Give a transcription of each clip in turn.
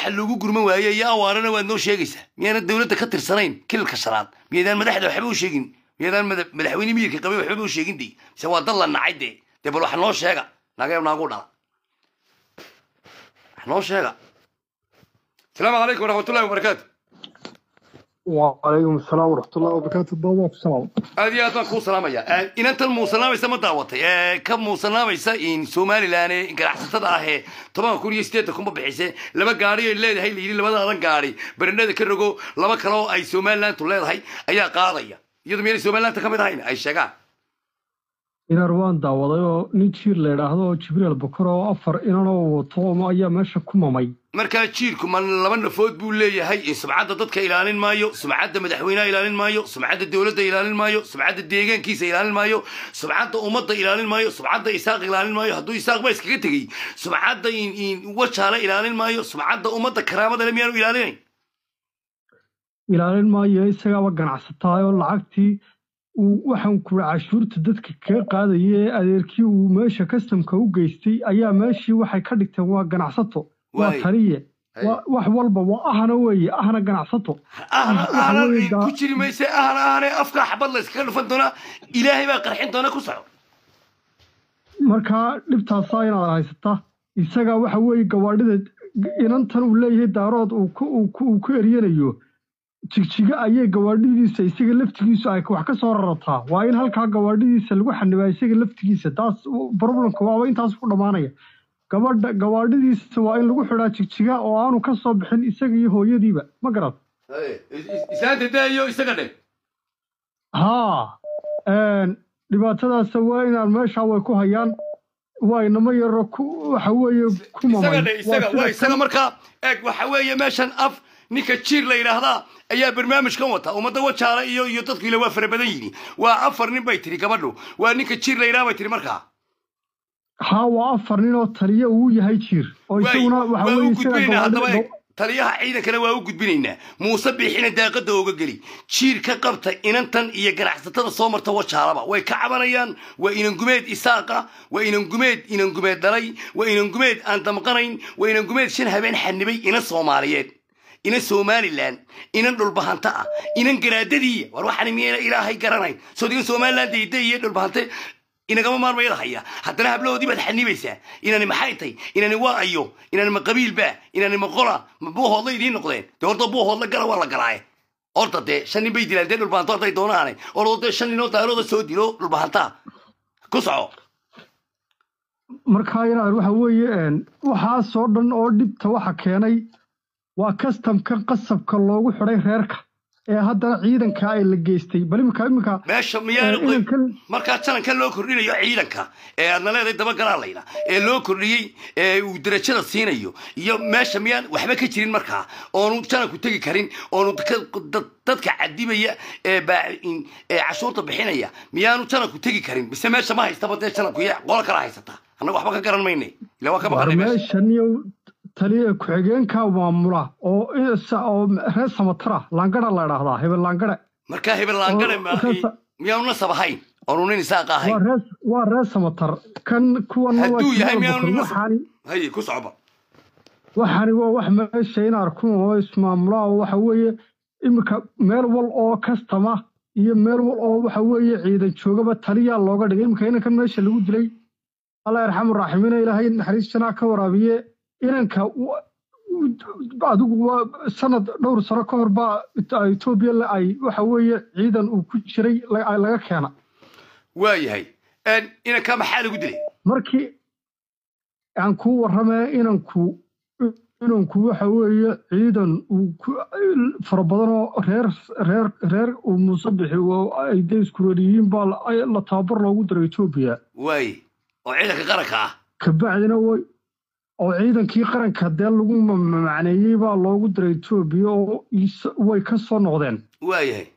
waxa loogu gurman waaye iyo awaarana waad noo sheegaysaa miyaanan dowladda ka tirsanayn kililka shanaad miyaydaan madaxda waxba u sheegin miyaydaan mada- madaxweyne miyirka qabay waxbaba u sheegin de mise waa dad la nacay dee dee bal wax noo sheega naga naagu dhala wax noo sheega asalaamu calaykum waraxmatullahi wabarakaatu وعليكم السلام ورحمة الله وبركاته بابا السلام aad iyo aad baan kuu salaamaya inantan muusanaamaysa ma daawatay ee ka muusanaamaysa in somalilan ee ganacsatada ah ee toban kun iyo sideetan kunba bixise laba gaari ay leedahay la yidhi labadaadan gaari barandhada ka rogo laba kale oo ay somalilantu leedahay ayaa qaadaya iyadu miyaanay somalilanta ka mid ahayn ay sheegaan إن روان داوضي oo nin jiir la yidhaahdo jibriil bukar oo afar inanoo wato oo ayaa meesha ku mamay markaa jiirku ma laba nafood buu leeyahay in sumcadda dadka ilaalin maayo sumcadda madaxweynaha ilaalin maayo sumcadda dowladda ilaalin maayo sumcadda deegaankiisa ilaalin maayo sumcadda ummadda ilaalin maayo sumcadda isaaq ilaalin maayo hadduu isaaq ba iskaga tegey sumcadda in in wajaale ilaalin maayo sumcadda ummadda karaamada le miyaanu ilaalinayn ilaalin maayo isagaaba ganacsataa oo lacagtii uu waxaan kuri cashuurta dadka kaga qaadaya ee adeerkii uu meesha kastamka u geystay ayaa meeshii waxay ka dhigteen waa ganacsato waa Waay. taliye Hay. waa- wax walba waa ahna weeye ahna ganacsato ahna waxa ahna weeye gaa- ku jiri mayse ahna ahne afkaa xabad la iskaga dhufan doonaa ilaahay baa qarxin doona ku soco markaa dhibtaasaa inaad haysata isaga waxa weeye gawaadhida inantan uu leeyahay daarood uu ku- uu ku uu ku eryanayo jigjiga ayay gawaadhidiisa isaga laftigiisu ay wax ka soo rarataa waa in halkaa gawaadhidiisa lagu xanibaa isaga laftigiisa taas problemka waaba intaas ku dhammaanaya gabadha gawaadhidiisa waa in lagu xidhaa jigjiga oo aanu ka soo bixin isaga iyo hooyadiiba ma garad islaanta daayo isaga dhe haa een, dhibaatadaas waa inaan meesha way ku hayaan waa inamo yaro ku waxa weeye ku mamay isaga dhe isaga sida waa isaga kan- markaa eeg waxa weeye meeshan af ninka jiir la yidhaahdaa ayaa barnaamijkan wata ummadda wajaale iyo iyo dadku ile waa fara badan yihiin waa afar nin bay tiri gabadhu waa ninka jiir la yidhaha bay tiri markaa haa waa afar nin oo taliya uu yahay jiir oo waay isaguna waxa waa weeye u isaga gudbinaynaa haddaba gawaadhida eeg taliyaha ciidankana waa u gudbinaynaa muuse biixina daaqada ooga geli jiir ka qabta inantan iyo ganacsatada soo marta wajaalaba way ka cabanayaan waa inangumeed isaaqa waa inangumeed inangumeed dhalay waa inangumeed aan damqanayn waa inangumeed shan habeen xanibay inan soomaaliyeed inan somalilan inan dhulbahanta ah inan garaadadiiya war waxaan miyayna ilaahay garanayn soo digan somalilan dayda iyo dhulbahante inagama maarmayada haya haddana hablahoodii baad xanibaysaa inani maxay tay inani waa ayo inani ma qabiilba inani ma qola ma buuhoodla idiin noqdeen dee horta buuhoodla gala waa la galaaye horta dee shan nin bay dilaan dee dhulbahanto hadday doonaane oroo dee shan ninoo daarooda soo dilo dhulbahantaa ku soco markaa inaad waxa weeye een, waxaasoo dhan oo dhibta waxa keenay waa kastamka qasabka loogu xidhay reerka ee haddana ciidanka ay la geystay bal imika imika meesha ee, miyaanu inankan markaa jananka loo kordhinayo ciidanka ee aadna leedahay dabagalaa layna ee loo kordhiyey ee uu darajada siinayo iyo meesha miyaan waxba ka jirin markaa oonu jananku tegi karin oonu ka- dad- dadka cadibaya ee baa- in- ee cashuurta bixinaya miyaanu jananku tegi karin mise meesha ma haystaba dee jananku iyo qolo kala haysata annaga waxba ka garan mayne ila waa ka war baqanay meesha meeshan iyo taliya ku-xigeenka maamula oo isa- oo reer samatara laangara la idhaahdaa hebel laangare markaa hebel laangare oo reer- miyaanu nasab ahayn oonu nin isaaqa waa ahayn reer waa reer samatar kan kuwan waa hadduu yahay jimaal miyaanu bukar nasab waxaani haye ku socoba waxaani waa wax meesha in arkun oo ismaamulaa oo waxa weeye iminka meel wal oo kastama iyo meel wal oo waxa weeye ciidan joogaba taliyaa looga dhigay iminka inankan meesha lagu dilay allah yarxamu raaximiina ilaahay naxariis janaa ka waraabiye inanka wa- adigu waa sanad dhowr sano ka hor baa etoobiya la- ay waxa weeye ciidan uu ku jiray la- laga keena waayahay inankaa maxaa lagu dilay markii aan kuu warramee inanku inanku waxa weeye ciidan uu ku fara badan oo reer reer reer uu muuse bixi oo ay dee iskureeriyiin baa la- ay- la tababar loogu diray etoobiya waaye oo ciidanka qaranka ah kabacdina way oo ciidankii qaranka dee lagu ma- macneeyey baa loogu diray etoobiya oo is- way ka soo noqdeen waayahay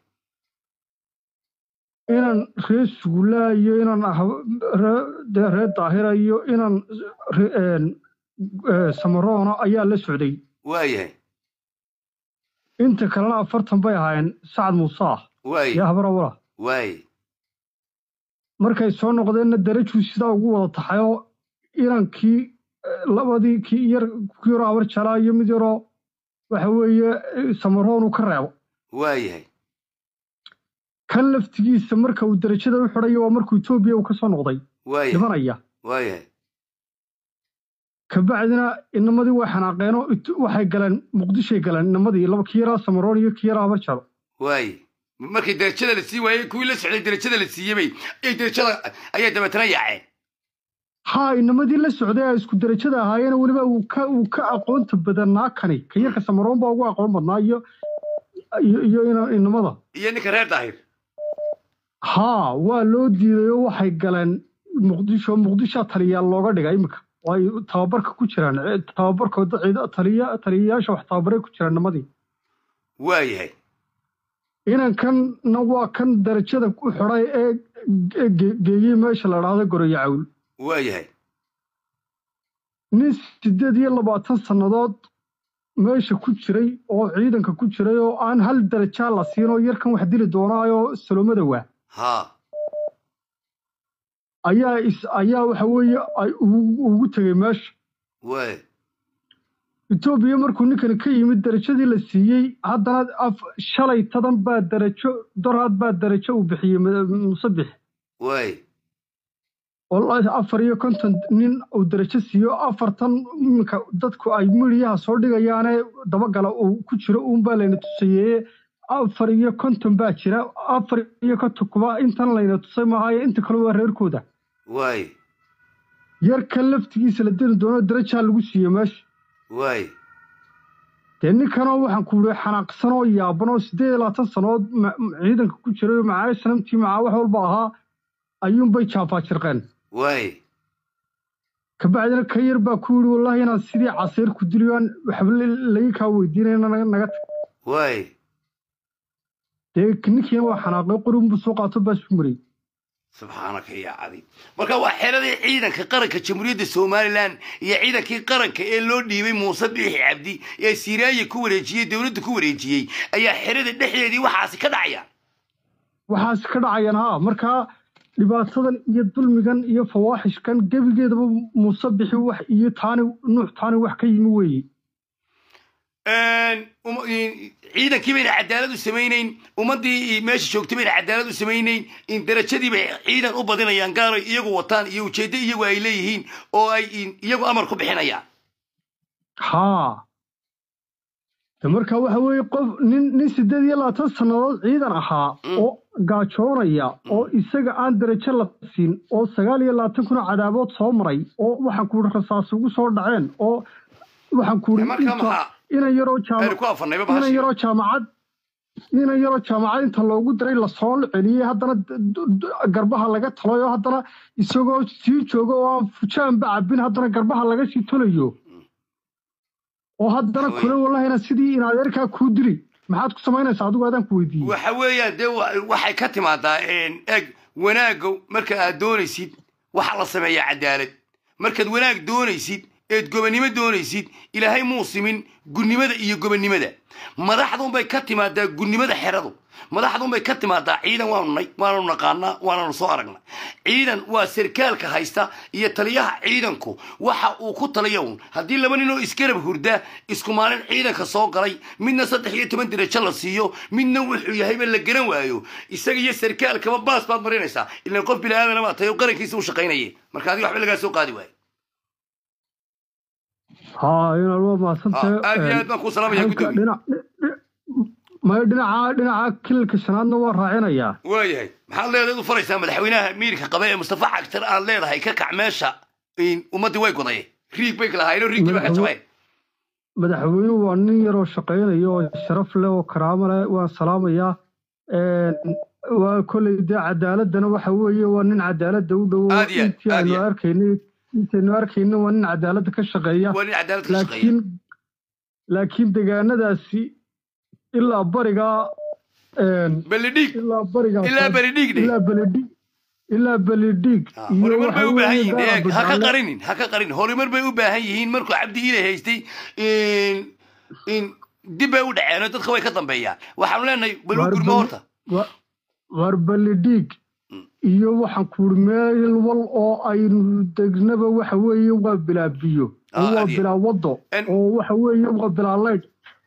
inan reer suguulaa iyo inan ah ree- dee reer daahira iyo inan re- een, ee, samaroona ayaa la socday waayahay inta kalena afartan bay ahaayeen sacad muuse ah waaye iyo habrawala waaye markay soo noqdeenna darajuu sidaa ugu wada taxay oo inankii eh, labadii kii yar kii yaroo abar jalaa iyo mid yaroo waxa weeye samaroon uu ka reebo waayahay kan laftigiisa marka uu derajada u xidhayo waa markuu etoobiya uu ka soo noqday waayahay dhimanaya waayahay kabacdina inamadii way xanaaqeenoo it- waxay galeen muqdishoy galeen inamadii laba kii yaraa samaroon iyo kii yaraa habarjalo waaye markii derajada la sii waayey kuwii la socday derajada la siiyebay ay derajada ayaa dabeetana yaaceen haa inamadii la socday ay isku derajada ahaayeen weliba uu ka uu ka aqoonta badanaa kani ka yarka samaroon baa ugu aqoon badnaa iyo iyo iyo ina- inamada iyo ninka reer daahir haa waa loo diiday oo waxay galeen muqdisho muqdishoa taliyaal looga dhiga iminka oo ay tababarka ku jiraan Eh, tababarkooda ciida taliya taliyayaasha wax tababaray ku jiraan nimadii waayahay inankanna waa kan darajada u xidhay ee ge- ge- geeyey meesha la dhahdo goroyo cawl waayahay nin sideed iyo labaatan sannadood meesha ku jiray oo ciidanka ku jiray oo aan hal darajaa la siin oo yarkan wax dili doonaayoo salomada waa haa ayaa is ayaa waxa weeye ay ugu ugu tegey meesha waay etoobiya markuu ninkani ka yimid darajadii la siiyey haddana af shalay tadan baa darajo doraad baa darajo uu bixiyey ma- musabix waay wallaahi afar iyo konton nin uu darajo siiyo afartan iminka dadku ay midhiyaha soo dhigayaane dabagala uu ku jiro uunbaa layna tusayeeye afar iyo konton baa jira afar iyo konton kuba intan layna tusay maahaye inta kale waa reerkooda waay yarka laftigiisa la deni doono darajaa lagu siiye meesha waay dee ninkanoo waxaan ku uri xanaaqsan oo yaaban oo siddeed iyo labaatan sannadood ma- ciidanka ku jiray oo macaayo sanamtii macaa wax walba ahaa ayuunbay jaafaajirqeen waay kabacdina ka yar baa ku yidhi wallaahi inaad sidii casiir ku diliyaan waxba laga kaa weydiinayna naga naga tag waay dee ninkiina waa xanaaqay qorunbuu soo qaato baa isu mariyey subxaanaka yaa cadiim marka waa xeradii ciidanka qaranka jamhuuriyadda somalilan iyo ciidankii qaranka ee loo dhiibay muuse biixi cabdi ee siiraaye ku wareejiyey dowladda ku wareejiyey ayaa xerada dhexdeedii waxaasi ka dhacaya waxaas ka dhacayaan haa markaa dhibaatadan iyo dulmigan iyo fawaaxishkan gebigeedaba muuse bixi wax iyo taani nuux taani wax ka yimi weeye uma- ciidankii bayna cadaalad u samaynayn ummaddii meesha joogtay bayna cadaalad u samaynayn in darajadii bay ciidan u badinayaan gaaray iyagu wataan iyo ujeeddo iyagu ay leeyihiin oo ay iyagu amar ku bixinayaan haa de marka waxa weeye qof nin nin siddeed iyo labaatan sannadood ciidan ahaa Mm. oo gaajoonaya oo isaga aan darajo la siin oo sagaal iyo labaatan kuna cadaabood soo maray oo waxaan ku uri rasaas ugu soo dhaceen oo waxaan ku uri marka maxaa inan yaroo aynu jaama ku afannayba inan bahashiiba yaroo jaamacad inan yaroo jaamacad inta loogu diray lasoo celiyey haddana d- d- d- garbaha laga talay oo haddana isagoo sii jooga oo aan fujaanba cabin haddana garbaha laga sii tolayo oo haddana Way. kule wallahina sidii in adeerkaa kuu dili maxaad ku samaynaysaa adigu aadaan ku weydiiyey waxa weeyaan dee wa- waxay ka timaadaa eg wanaagga marka aad doonaysid waxaa la sameeyaa cadaalad markaad wanaag doonaysid eed gobonnimo doonaysid ilaahay muu simin gunnimada iyo gobonnimada madaxdunbay ka timaadaa gunnimada xeradu madaxdunbay ka timaadaa ciidan waanu nay waananu naqaanaa waananu soo aragnaa ciidan waa sarkaalka haysta iyo taliyaha ciidanku waxa uu ku taliya un haddii laba nin oo isgarab hurda isku maalin ciidanka soo galay midna saddex iyo toban dirajo la siiyo midna wuxuu yahayba la garan waayo isaga iyo sarkaalkaba baas baad marinaysaa ilaan qof bini aadana baa tahay oo qarankiisa u shaqaynaya marka adiga waxba lagaa soo qaadi waayo haa inaad waa Ah, mahadsantahay aad iyo aad baan kuu salaamaya halka gudoomiye dhinac maya dhinaca dhinaca kilalka shanaadna waa raacinayaa waayahay maxaad leedahay u faraysaa madaxweynaha miirka qaba ee mustafa cagtar aad leedahay ka kac meesha in ummaddii way godaye riig bay lahaayeen riigdii baa ka jabeen madaxweynuhu waa nin yaroo shaqaynaya oo sharaf leh oo karaamo leh waan salaamayaa Een, waa kolley dee cadaaladana waxa weeye waa nin cadaaladda u dhowo Aad iyo aad, intii aad aynu iyo aad. arkaynay intaynu arkayna waa nin cadaaladda ka shaqeeya waa nin cadaalad ka shaqeeya laakiin laakiin deegaanadaasi ilaa barigaa een, belidhiig ilaa barigaa ilaa belidhiig dhe ilaa beledhiig ilaa beledhiig horumar bay u baahan yihiin gaar eeg ha ka Abdulxaale- qarinin ha ka qarin horumar bay u baahan yihiin markuu cabdi ile haystay in in dib bay u dhaceen oo dadka way ka dambeeyaan waxaanu leenahay bal u Waar gurmo bal- horta wa- waar beledhiig Mm. iyo waxaan ku uri meel wal oo aynu degnaba waxa weeye waa bilaa biyo Ah, oo waa aad iyo- bilaa wado En- oo waxa weeye waa bilaa leydh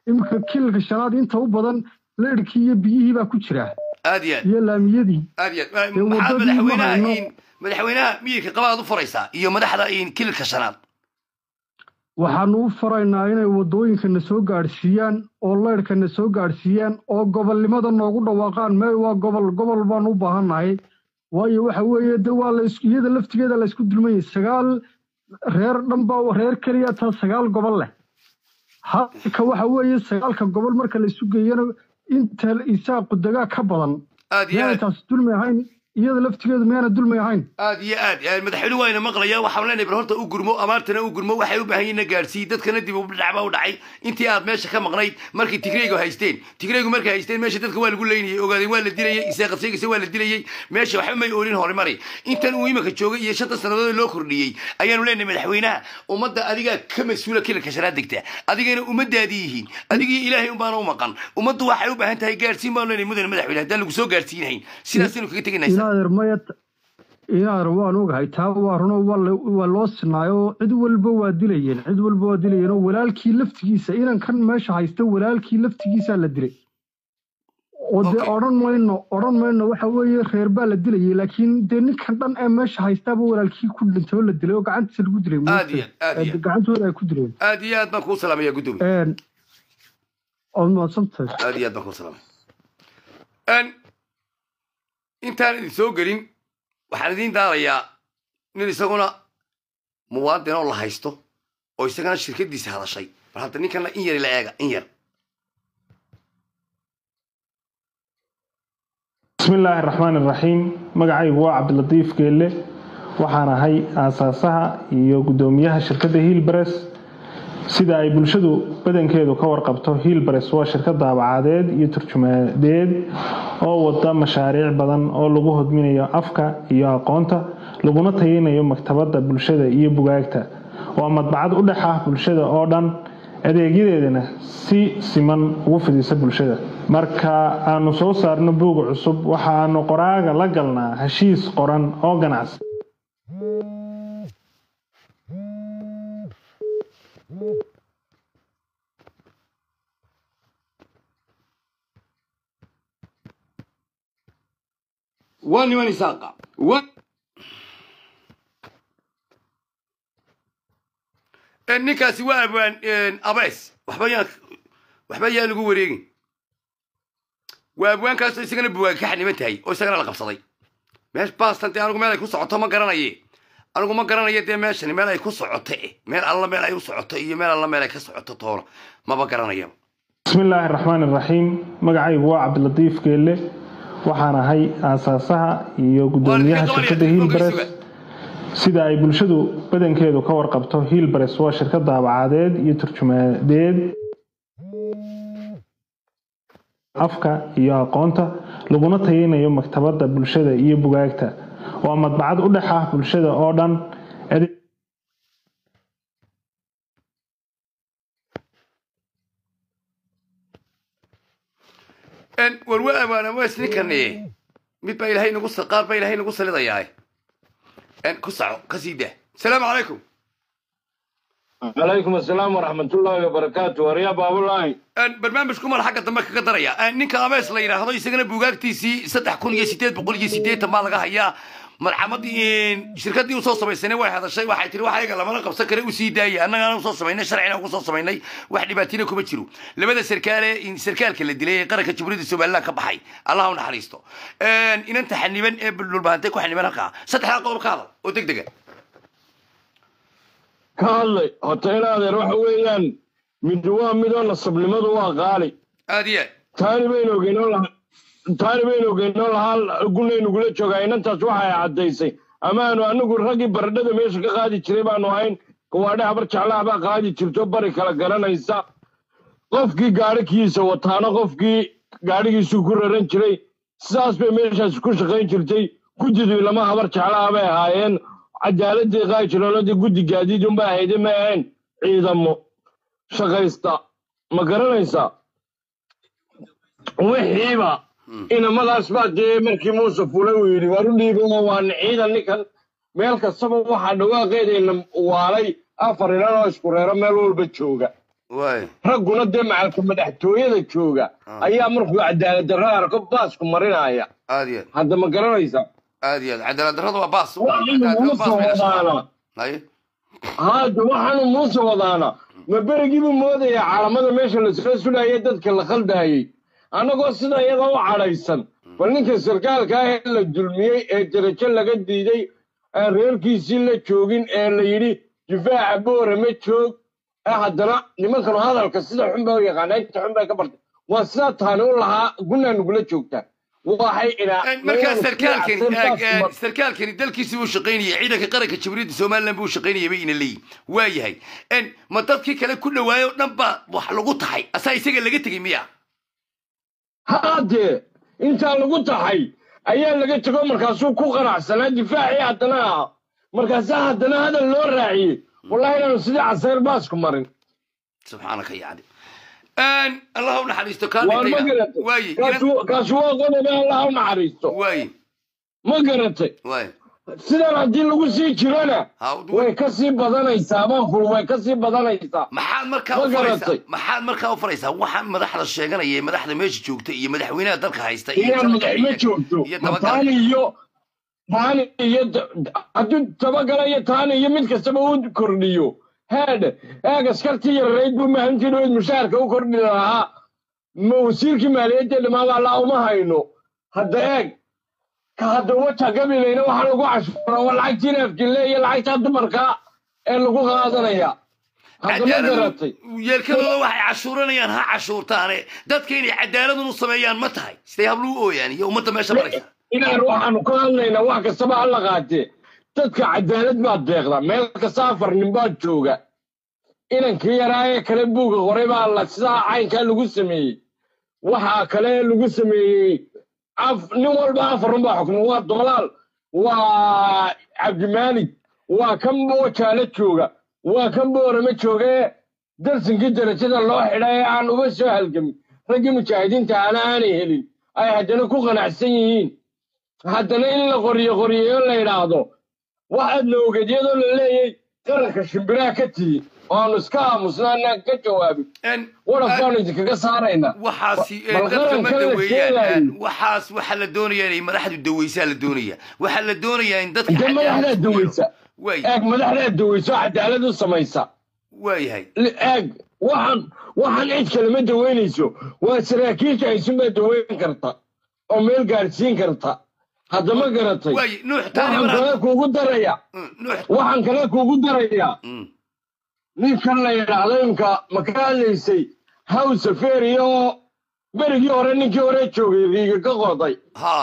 iminka kililka shanaad inta u badan leedhkii iyo biyihii baa ku jira aad iyo aad iyo laamiyadii aad iyo aad Dee maxaad waddadii ma madaxweynaha hayno. in madaxweynaha miyirka qabaad u furaysaa iyo madaxda in kililka shanaad waxaanu u faraynaa inay waddooyinkana soo gaadhsiiyaan oo leydhkana soo gaadhsiiyaan oo gobolnimada noogu dhawaaqaan mee waa gobol gobol baan u baahannahay waayo waxa weeye de waa la is- iyada laftigeeda la isku dulmayay sagaal reer dhan baa reer keliya taa sagaal gobol leh halka waxa weeye sagaalka gobol marka la isu geeyana inta isaaqu degaa ka badan aad iyo miyaanay aad taas dulmi ahayn iyada laftigeedu miyaana dulmi ahayn aad iyo aad aad madaxweyne waayna maqlaya waxaan leenahay bal horta u gurmo amaartana u gurmo waxay u baahan yihiin na gaadhsiiy dadkana dib u dhac baa u dhacay intii aad meesha ka maqnayd markii tigreygu haysteen tigreygu markay haysteen meesha dadka waa lagu leynayay ogaadeen waa la dilayay isaaqadseegisa waa la dilayay meesha waxba may oolin horumari intan uu iminka joogay iyo shanta sannadood loo kordhiyey ayaanu leenahay madaxweynaha ummadda adigaa ka mas-uula kilalka shanaad degta adigana ummadaadii yihiin adigii ilaahay unbaana u maqan ummaddu waxay u baahan tahay gaadhsiin baanu leenahay mudane madaxweyne haddaan lagu soo gaadhsiinhayn sidaasaynu kaga teganaysa inaadeer maya inaadeer waan ogahay taa waa runo waa la- waa loo sinaayo cid walba waa dilayeen cid walba waa dilayeen oo walaalkii laftigiisa inankan meesha haysta walaalkii laftigiisaa la dilay oo dee Okay. odhan mayno odhan mayno waxa weeye reer baa la dilayay laakiin dee ninkan dhan ee meesha haystaaba walaalkii ku dhintay oo la dilay oo gacantiisa lagu dilay Aad iyo aad, aad iyo aad. gacantooda ay ku dileen aad iyo aad baan kuu salaamaya guddoomiye Een, ood mahadsantahay aad iyo aad baan kuu salaamay n intaan idin soo gelin waxaan idiin daarayaa nin isaguna muwaadin oo la haysto oo isagana shirkadiisa hadashay bal hadda ninkana in yar ila eega in yar bismi illaahi araxmaan iraxiim magacaygu waa cabdilatiif geelle waxaan ahay aasaasaha iyo guddoomiyaha shirkadda hiilbares sida ay bulshadu badankeedu ka warqabto hiilbares waa shirkad daabacadeed iyo turjumaadeed oo wada mashaariic badan oo lagu hodminayo afka iyo aqoonta laguna tayinayo maktabadda bulshada iyo bugaagta waa madbacad u dhex ah bulshada oo dhan adeegyadeedana si siman ugu fidisa bulshada marka aanu soo saarno buuga cusub waxa aanu qoraaga la galnaa heshiis qoran oo ganacsi waa niman isaaqa wa ninkaasi waa abwaan abees waxba yaan waxba yaan lagu wareegin waa abwaankaasoo isagana buwaag ka xaniban tahay oo isagana la qabsaday meesh baastan dee anigu meel ay ku socoto ma garanaye anigu ma garanayo dee meeshani meel ay ku socoto eh meel alla meel ay u socoto iyo meel alla meel ay ka socoto toona maba garanayaba bismi illaahi araxmaan iraxiim magacaygu waa cabdilatiif geelle waxaan ahay aasaasaha iyo guddoomiyaha Waa shirkadda ninka hiilbares qabanaya, sida ay bulshadu badankeedu ka warqabto hiilbares waa shirkad daabacadeed iyo turjumaadeed afka iyo aqoonta laguna tayinayo maktabadda bulshada iyo bugaagta waa madbacad u dhex ah bulshada oo dhan ade- En, war waa abwaan abees ninkani mid baa ilaahay nagu sa- qaar baa ilaahay nagu salidayaa En, ku saco ka sii daa asalaamu calaykum عليكم السلام ورحمة الله وبركاته وريا باب الله En, barnaamijku mar xagga dambe kaga daraya En, ninka abees la yidhaahdo isagana buugaagtiisii saddex kun iyo sideed boqol iyo sideetan baa laga hayaa marxamadii shirkadii usoo samaysanay way hadashay waxay tiri wax ayaga lamana qabsan kare usii daaya annagaana usoo samaynay sharcina ugu soo samaynay wax dhibaatina kuma jiro labada sarkaale sarkaalka la dilay ee qaranka jamhuuriyadda somaliland ka baxay allah u naxariisto inanta xaniban ee dhulbahantay ku xaniban halkaa saddexdaa qodob ka hadal oo deg dega كهالي هتينا هذا روح ويان من دوا مدون الصبلمة دوا غالي aad iyo aad تاني بينو جينو لها تاني بينو جينو لها قلنا نقول شوكا إن أنت سوحة يا عديسي أما أنا أنا قول رقي بردة ميش قاعد يشتري بانو هين كواده عبر شعلا با قاعد يشتري بري كلا قرنا إنسا qofkii gaadhigiisa wataana qofkii gaadhigiisu ku raran jiray sidaas bay meeshaas ku shaqayn jirtay guddidu lama habar jeclaa bay ahaayeen cadaaladii qaajilooladii guddi gaadiid unbay ahayde ma ahayn ciidamo shaqaysta ma garanaysaa wixiiba inamadaas baa dee markii muuse fulay uu yidhi war u dhiibo oo waana ciidan ninkan meel kastaba waxaa dhawaaqeedayna waalay afar ilan oo isku reero meel walba jooga waay ragguna dee macalka madaxtooyada jooga Ah. ayaa markuu cadaalad darro arko baasku marinaya aad iyo aad hadda ma garanaysaa aad iyo aad cadaalad darrada waa baas waxaanu Cadaalad muuse baas bay dhashaa. wadaana haye haada waxaanu muuse wadaana ma berigiibuu moodaya calamada meesha lasoo sulaayay dadka la khaldayay annagoo sida iyada u cadhaysan bal ninka sarkaalka ah ee la dulmiyey ee derajo laga diiday aan reerkiisii la joogin ee la yidhi difaaca boore ma joog ee haddana nimankanu hadalka sida xun baa u yaqaana inta xun bay ka bartay waa sidaa taani u lahaa gunnaa nugula joogtaa waxay ilaa markaa sarkaalkani aag- aag- sarkaalkani dalkiisii buu shaqaynayay ciidanka qaranka jamhuuriyadda somalilan buu shaqaynayay bay ina leeyihin waa yahay En, ma dadkii kale ku dhawaayo o dhan baa wax lagu tahay asaa isaga laga tegey miya haadee intaa lagu taxay ayaa laga tego markaasuu ku qanacsanaa difaacii haddana ah markaasaa haddana hadal loo raaciyey wallahi inaanu sidii casayr baasku marin subxaanaka yacni En, allah u naxariisto kaa waa ma dhintayna garatay waaye Kaasu- kaasu waa qodobe allah u naxariisto waaye ma garatay waaye sidan haddii lagu sii jirona ha way ka sii badanaysaa baanful way ka sii badanaysaa maxaad markaa Ma u faraysaa garatay. maxaad markaa u faraysaa waxaan madaxda sheeganaya ee madaxda meesha joogta iyo madaxweynaha dalka haysta iyo inaan dalka madaxma iyo- joogto iyo ma dabagal taani iyo taani iyo da- hadduu tabagala iyo taani iyo mid kastaba uu kordhiyo heedhe eeg askartii yararayd buu mahantii dhaweyd mushaharka u kordhi lahaa ma wasiirkii maaliyadda dhamaaba allaa uma hayno hadda eeg ka hadda wata gabilayna waxaa lagu cashuura waa lacagtii neefkille iyo lacagtaa dumarka ee lagu qaadanaya hadda ma garatay yeelkadooda waxay cashuuranayaan ha cashuurtaane dadka inay cadaaladun u sameeyaan ma tahay siday habluu ooyaan iyo ummadda meesha maraysa inaan waxaanu ka hadlaynaa wax kastaba ha la qaatee dadka cadaalad baad deeqda meel kasta afar nin baad jooga inankii yaraa ee kale buuga qoray baa la sidaa caynkaa lagu sameeyey waxaa kale lagu sameeyey af- nin walba afarun baa xukma waa dolaal waa cabdimaalig waa kan boojaale jooga waa kan boorama jooga ee darsinkii darajada loo xidha ee aan uba soo halgamin raggii mujaahidiinta ana aanay helin ay haddana ku qanacsan yihiin haddana in la qoriyo qoriyeyo la yidhaahdo waxaadna ogeedyadoo la leeyay qaranka shimbiraha ka tihi oo aanu iska aamusnaanaan ka jawaabin En, waraf baanu idinkaga saaraynaa waxaasi ee bal dadka ma qarankan la daweeyaan sheegayo. waxaas waxaa la doonayaa inay madaxdu daweysaa la doonaya waxaa la doonayaa in dadka intee madaxdaa daweysa waay eeg madaxdaa daweyso cadaalad u samaysa waayahay Li- eeg waxaan waxaan cid kale ma daweynayso waa saraakiisha aysunbaa daweyn karta oo meel gaadhsiin karta haddama garatay waay nuux taani waxaan kale mar kuugu daraya nuux waxaan kale kuugu darayaa Mm. ninkan la yidhaahdo imka ma ka hadlaysay hawsa feeriya oo berigii hore ninkii hore joogay riiga ka qoday ha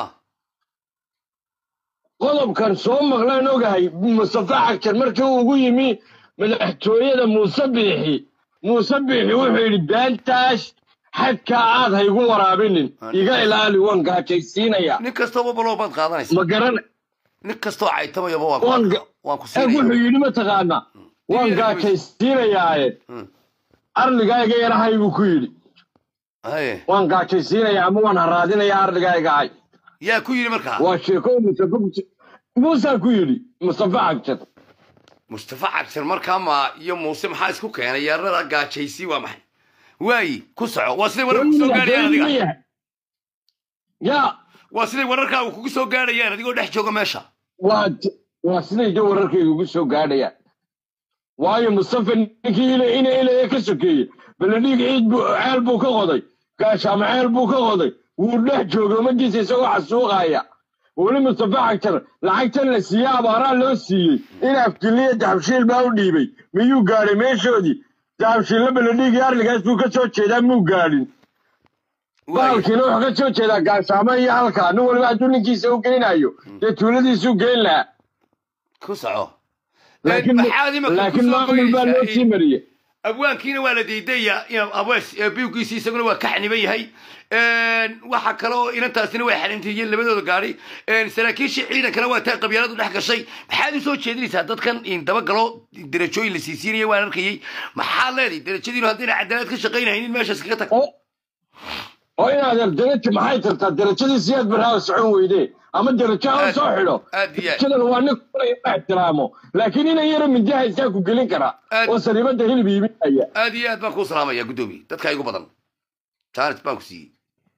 qodobkan soo maqlaan ogahay mustafa cagjar markii uu ugu yimi madaxtooyada muuse biixi muuse biixi wuxuu yidhi beentaas xadkaa aad ha igu waraabinin iga ilaali waan gaajaysiinaya nin kastooba baloo baad qaadanaysa ma garan nin kastoo caytamayaba waa Waan ku ga- waan ku eeg siinaya wuxuu yidhi mataqaanaa waan gaajaysiinayaaye Mm. arligayga yarahay buu ku yidhi haye waan gaajaysiinaya ama waan haraadinaya arligayga hay yaa ku yidhi markaa waa sheeko mustafa muusaa ku yidhi mustafa cagjar mustafa cagsan markaa ma iyo muuse maxaa isku keenay yeerada gaajaysi waa maxay waayi ku soco waa siday wararka kusoo gaadhayaan adiga ya waa siday wararkaaga kugu soo gaadhayaan adigoo dhex jooga meesha waa t- waa siday de wararkayga ugu soo gaadhayaan waayo mustafa ninkii ina ina ilaya ka sokeeyey baladhiig ciid buu ceel buu ka qoday gaashaama ceel buu ka qoday wuu dhex joogay ummadiisa isagoo xasuuqaya weli mustafa cagtar lacagtan la siiyey abaaraa loo siiyey in afkiliya dahabshiil baa u dhiibay miyuu gaadhay meeshoodii dahabshiilla baladhiigii arligaas buu ka soo jeedaa muu gaadhin waayi baalkiina wuxuu ka soo jeedaa gaashaamo iyo halkaa nin waliba hadduu ninkiisa u geynayo dee tuuladiisuu geyn lahaa ku soco laakiin maxaad imika laakiin kusoo maamul baa loo goynaysaa sii mariyey abwaankiina waa la diidaya in abees biwgiisi isaguna waa ka xaniban yahay waxa kale oo inantaasina way xanintiiyeen labadooda gaari saraakiishii ciidankana waa taa qabyaaladu dhex gashay maxaad u soo jeedinaysaa dadkan in dabagalo derajooyin la siisiinaya waan arkayey maxaad leedahay derajadiinu haddayna cadaalad ka shaqaynaynin meeshaas kaga tag oo oo inaad darajo maxay tartaa darajadii siyaad baraawa socon weyde ama darajo ha Aad- soo xidho aad iyo aad darajadana waa nin kulaya la ixtiraamo laakiin inan yaro minjaha isaa ku gelin karaa Aad- oo sariibada hilib iibinaya aad iyo aad baan kuu salaamaya guddoomiye dadka igu badan jaanis baan ku siiyey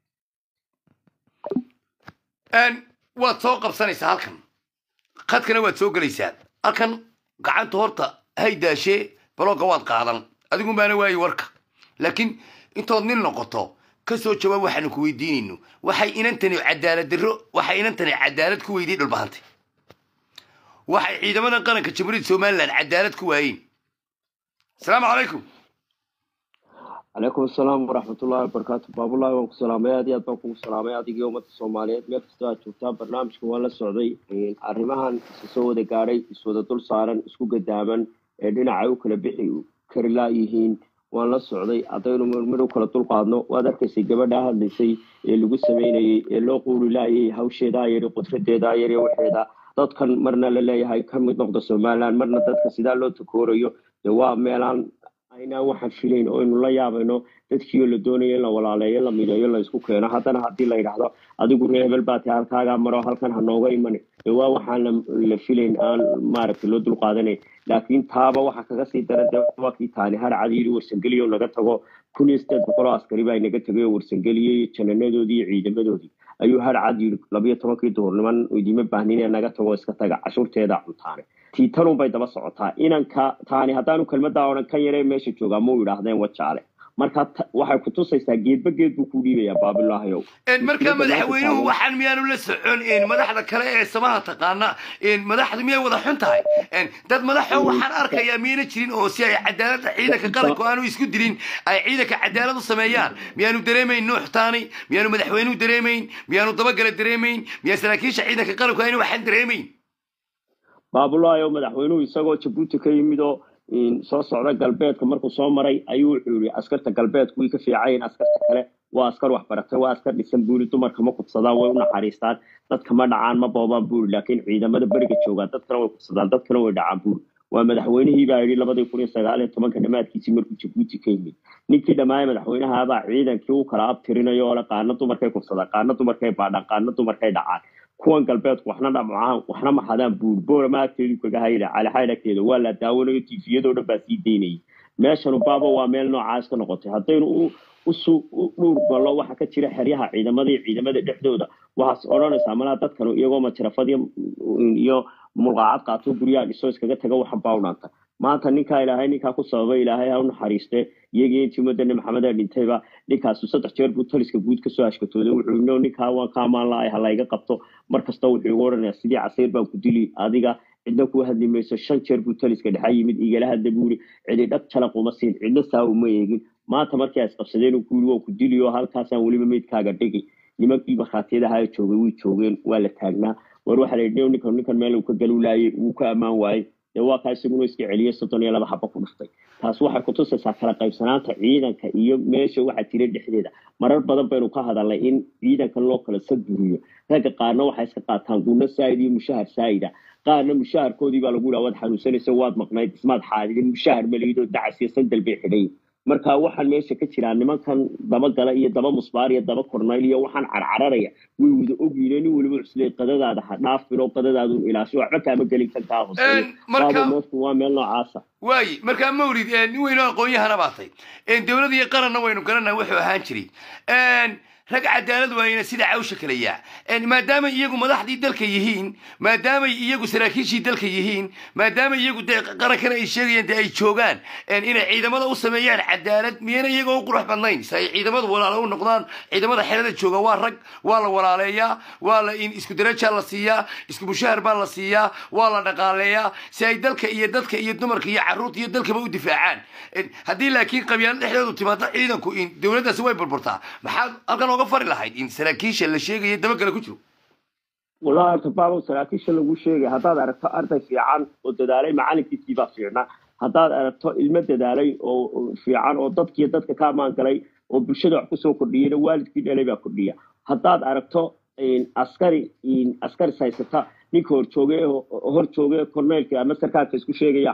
Een, waad soo qabsanaysaa halkan khadkana waad soo gelaysaa halkan gacanta horta hay daashee balooga waad qaadan adigu baana waayi warka laakiin intood nin noqoto ka soo jawaab waxaanu ku weydiinayno waxay inantani cadaalad darro waxay inantani cadaalad ku weydiye dhulbahantay waxay ciidamada qaranka jamhuuriyadda somalilan cadaalad ku waayeen asalaamu calaykum calaykum asalaam waraxmatullahi wabarakaatu baabulahi waan ku salaamay aad iyo aad baan kugu salaamay adigii ummadda soomaaliyeed meel kastoo aad joogtaa barnaamijka waan la socday arrimahan isa soo wada gaadhay iswada dul saaran isku gadaaman ee dhinacay u kala bixi kari laayihiin waan la socday haddaynu marmar u kala dul qaadno waad arkaysay gabadhaa hadlaysay ee lagu sameynayey ee loo quuli laayay hawsheedaa yari qudradeedaa yari waxeeda dadkan marna la leeyahay ka mid noqda somaliland marna dadka sidaa loo takoorayo dee waa meelaan aynaan waxaan filayn oo aynu la yaabayno dadkiioo la doonayo in la walaaleeyo la mideeyo la isku keeno haddana haddii la yidhaahdo adigu reer hebel baa tahay halkaagaa maro halkan ha nooga iman dee waa waxaan la la filayn aan maaragtay loo dul qaadanayn laakiin taaba waxa kaga sii dara dee waa kii taani har cadiiri warsangeliyo naga tago kun iyo sideed boqol oo askari baa inaga tegay oo warsangeliyey jananadoodii iyo ciidamadoodii ayuu har cad yidhi labiyo tobankii duhurniman idima baahnin ee naga tago iska taga cashuurteeda cuntaane tiitanun bay daba socotaa inanka taani haddaanu kelmaddaa odhan kan yaree meesha joogaa muu yidhaahdeen wajaale marka ta- waxay kutusaysaa geedba geed buu ku dhiibayaa baabilaahayow een markaa madaxweynuhu waxaan miyaanu la socon een madaxda kale ee samaha taqaana een madaxdu miyay wada xun tahay een dad madaxo waxaan arkayaa miyayna jirin oo si ay cadaaladda ciidanka qaranku aanu isku dilin ay ciidanka cadaalad u sameeyaan miyaanu dareemayn nuux taani miyaanu madaxweynuhu dareemayn miyaanu dabagale dareemayn miyaa saraakiisha ciidanka qaranku ayna waxaan dareemayn baabulaayo madaxweynuhu isagoo jabuuti ka yimid oo in, soo socda galbeedka markuu soo maray ayuu wuxuu yidhi askarta galbeedku way ka fiicayen askarta kale waa askar wax baratay waa askar dhisan buuri dumarka ma kubsadaan way u naxariistaan dadka ma dhacaan ma boobaan buuri laakiin ciidamada beriga joogaa dadkana way kubsadaan dadkana way dhacaan buuri waa madaxweynihii baa yidhi labadii kun iyo sagaal iyo tobanka dhammaadkiisii markuu jabuuti ka yimid ninkii dhammaaya madaxweynahabaa ciidankii u kala abtirinayo oo le qaana dumarkay kubsadaan qaana dumarkay baadhaan qaana dumarkay dhacaan kuwan galbeedku waxna dhamcaan waxna maxadaan buur boorama agteedu kaga hayda calixayd agteeda waa la daawanayo tifiyadoo dhan baa sii daynayay meeshanu baaba waa meel noocaas ka noqotay haddaynu u usu u dhuur gallo waxa ka jira xeryaha ciidamada iyo ciidamada dhexdooda waxaas odhanaysaa malaa dadkanu iyagoo majarafad iyo iyo mulqaacad qaato guryaha dhiso iskaga taga waxan baa u dhaanta maanta ninkaa ilaahay ninkaa ku sababay ilaahay ha u naxariiste iyagii intii umadana maxameda dhintayba ninkaasu saddex jeer buu taliska guud kasoo ashkatooday wuxuu yidhi, "No, ninkaa waan ka amaan lahay ha layga qabto mar kasta wuxuu igu odhanayaa sidii casiir baan ku dili adiga cidna kuu hadli mayso shan jeer buu taliska dhexa yimid igala hadla buu yidhi cidi dhag jalaq uma siin cidna saa uma eegin maanta markii ay isqabsadeen uu ku yidhi waa ku dili oo halkaasaan weliba meydkaaga dhigi nimankii markhaatiyada ahaa ee joogay way joogeen waa la taagnaa war waxaa la yidhi ninkan ninkan meel uu ka galu laayay wuu ka ammaan waayey dee waa kaa isaguna iska celiyay soddon iyo laba xaba ku dhuftay taas waxay kutusaysaa kala qaybsanaanta ciidanka iyo meesha waxaa jira dhexdeeda marar badan baynu ka hadalnay in ciidankan loo kala sadburiyo ragga qaarna waxay iska qaataan gunno saa'id iyo mushahar saa'ida qaarna mushaharkoodii baa lagu yidhaha waad xanuunsanaysa waad maqnayd ismaad xaadidin mushahar maliyidoo dacas iyo sandal bay xidhay marka waxaan meesha ka jiraa nimankan dabagala iyo daba musbaar iyo daba kornayl iyo waxaan carcararaya way wada ogyiine nin weliba cusley qadadaada ha dhaafin oo qadadaadun ilaasho waxba kaama gelin kan kaa hooseeyo Een, marka- baaba meeshu waa meel noocaasa waayi markaa mawlid een, nin weynoo aqoon-yahana baatay dowlad iyo qaranna waynu garanaa wuxuu ahaan jiray Een, rag cadaalad waayena sida cawsha kale yaa Een, maadaama iyagu madaxdii dalka yihiin maadaamay iyagu saraakiishii dalka yihiin maadaama iyagu dee qarankana ay sheegayaan dee ay joogaan een, inay ciidamada u sameeyaan cadaalad miyayna iyagoo u qurux badnayn si ay ciidamadu walaalo u noqdaan ciidamada xerada jooga waa rag waa la walaaleeyaa waa la in isku darajaa la siiyaa isku mushahar baa la siiyaa waa la dhaqaaleeyaa si ay dalka iyo dadka iyo dumarka iyo caruurta iyo dalkaba u difaacaan Een, haddii laakiin qabyaalo dhexdoodu timaado ciidanku in dowladdaasi way burburtaa maxaad halkan ooga fari lahayd in saraakiisha la sheegaya dabagala ku jiro wallahi horta baabo saraakiisha lagu sheegay haddaad aragto arday fiican oo dadaalay macalinkiisii baa fiicna haddaad aragto ilmo dadaalay oo oo fiican oo dadkiiyo dadka ka ammaan galay oo bulshada wax kusoo kordhiyeyna waalidkii dhalay baa kordhiya haddaad aragto in askari in askari haysata ninka horjooge hor jooge korneylka ama sarkaalka isku sheegaya xun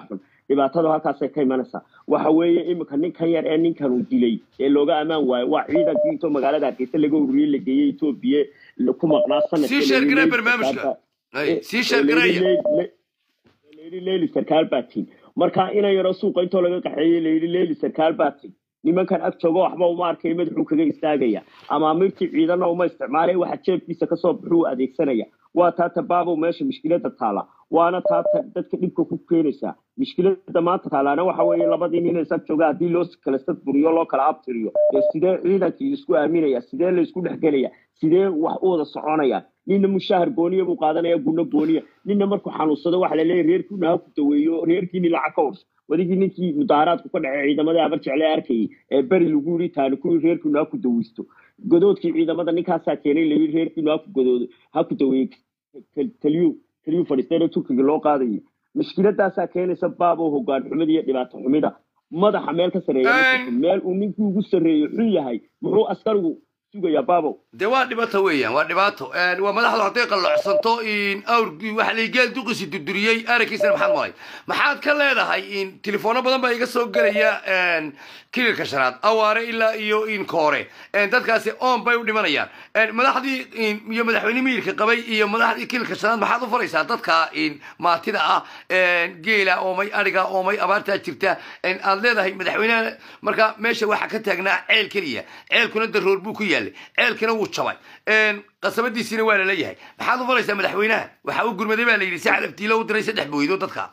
dhibaatadu halkaasay ka imanaysaa waxa weeye iminka ninkan yar ee ninkan uu dilay ee looga ammaan waayo waa ciidankii intoo magaalada hargeysa laga ururiyey la geeyey etoobiya ku maqnaa sii sheergaree barnaamijka Ay, sii sheergareeya layidhi leyli sarkaal baa tin marka ina yaro suuqa intoo laga qaxeeyey layidhi leyli sarkaal baa tin nimankan ag joogo waxba uma arkay madaxuu kaga istaagaya ama amirtii ciidana uma isticmaalay waxa jeebkiisa kasoo baxuu adeegsanaya waa taata baabow meesha mushkilada taala waana taata dadka dhibka ku keenaysaa mushkilada maanta taalaana waxa weeye labadii nin is ag jooga haddii loo kala sadburiyo loo kala abtiriyo ee sidee ciidankii isku aaminaya sidee la isku dhexgelaya sidee wax u wada soconayaan ninna mushaahar gooniya buu qaadanaya gunno gooniya ninna markuu xanuunsado waxa laleeyahy reerkiina ha ku daweeyo reerkiini lacag ka urso wadigii ninkii mudaaharaadku ka dhacay ciidamada abar jecle arkayay ee beri lagu yidhi taani kuwii reerkiinu ha ku daweysto godoodkii ciidamada ninkaasaa keenay layidhi reerkiinu ha ku godoodo ha ku daweeyo taliyu taliyu fadhiisteena turkiga loo qaadayo mushkiladaasaa keenaysa baabow hogaan xumida iyo dhibaato xumida madaxa meel ka sarreeya ma jirto. meel uu ninkii ugu sarreeyo xun yahay muxuu askarigu sugayaa baabow dee waa dhibaato weeyaan waa dhibaato Een, waa madaxdu hadday qalloocsanto in awrgii waxa la geel duqisi durduriyey aragkiisana maxaad malay maxaad ka leedahay in tilefoono badan baa iga soo gelaya een, kililka shanaad awaare ilaa iyo in koore Een, dadkaasi oon bay u dhimanayaan Een, madaxdii in- iyo madaxweyne miirka qabay iyo madaxdii kililka shanaad maxaad u faraysaa dadka in maatida ah een, geela oomay adhiga oomay abaartaa jirta Een, aad leedahay madaxweynaha marka meesha waxaa ka taagnaa ceel keliya ceelkuna daroor buu ku yaalay ceelkina wuu jabay Een, qasabadiisiina waa laleeyahay maxaad u faraysaa madaxweynaha waxa uu gurmaday baa la yidhi si calaftiilo u diray saddex booydo dadka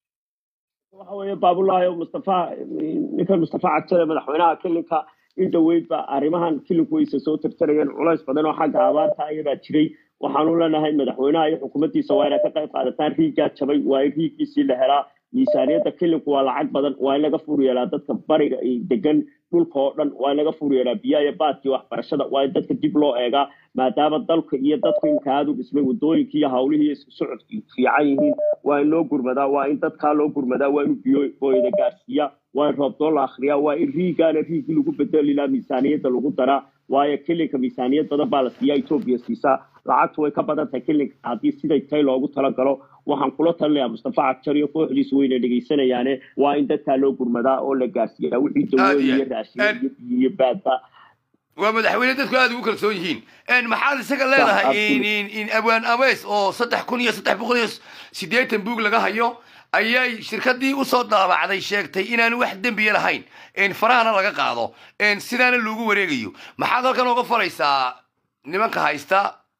waxa weeye baabulaahi oo mustafa ninkan mustafa cajare madaxweynaha kilinka in dhaweyd ba arrimahan kilinku wayse soo tirtirayeen culays badan oo xagga abaarta ayadaa jiray waxaanu leenahay madaxweynaha iyo xukuumaddiisa waa inay ka qayb qaadataan riiggaa jabay waa in riiggiisii la helaa miisaaniyadda kilinku waa lacag badan waa in laga fur yeelaa dadka bariga iyo degan dhulka oo dhan waa in laga fur yeelaa biyaha iyo baadkii waxbarashada waa in dadka dib loo eegaa maadaama dalka iyo dadku imka aada u dhismay wadooyinkii iyo hawlihii isku socodkii fiican yihiin waa in loo gurmadaa waa in dadkaa loo gurmadaa waa in biyo booyada gaarsiiya waa in roobdoo la akhriyaa waa in riigaana riigii lagu bedeli lahaa miisaaniyadda lagu daraa waayo kilinka miisaaniyad badan baa la siiyaa etoobiya siisaa lacagtu way ka badan tahay kilinka haddii siday tahay loogu talagalo waxaan kula talinayaa mustafa cagjar iyo kooxdiisu wayna dhegaysanayaane waa in dadkaa loo gurmadaa oo la gaarsiiyaa wixii dawooyin iyo raashin iyo biyo iyo baadba waa madaxweyne dadku aada ugu kalsoon yihiin Een, maxaad isaga leedahay in in in abwaan abeys oo saddex kun iyo saddex boqol iyo siddeetan buug laga hayo ayay shirkadii usoo daabacday sheegtay inaanu wax dembiya lahayn Een, farahana laga qaado Een, sidaana loogu wareegayo maxaad halkan uga faraysaa nimanka haysta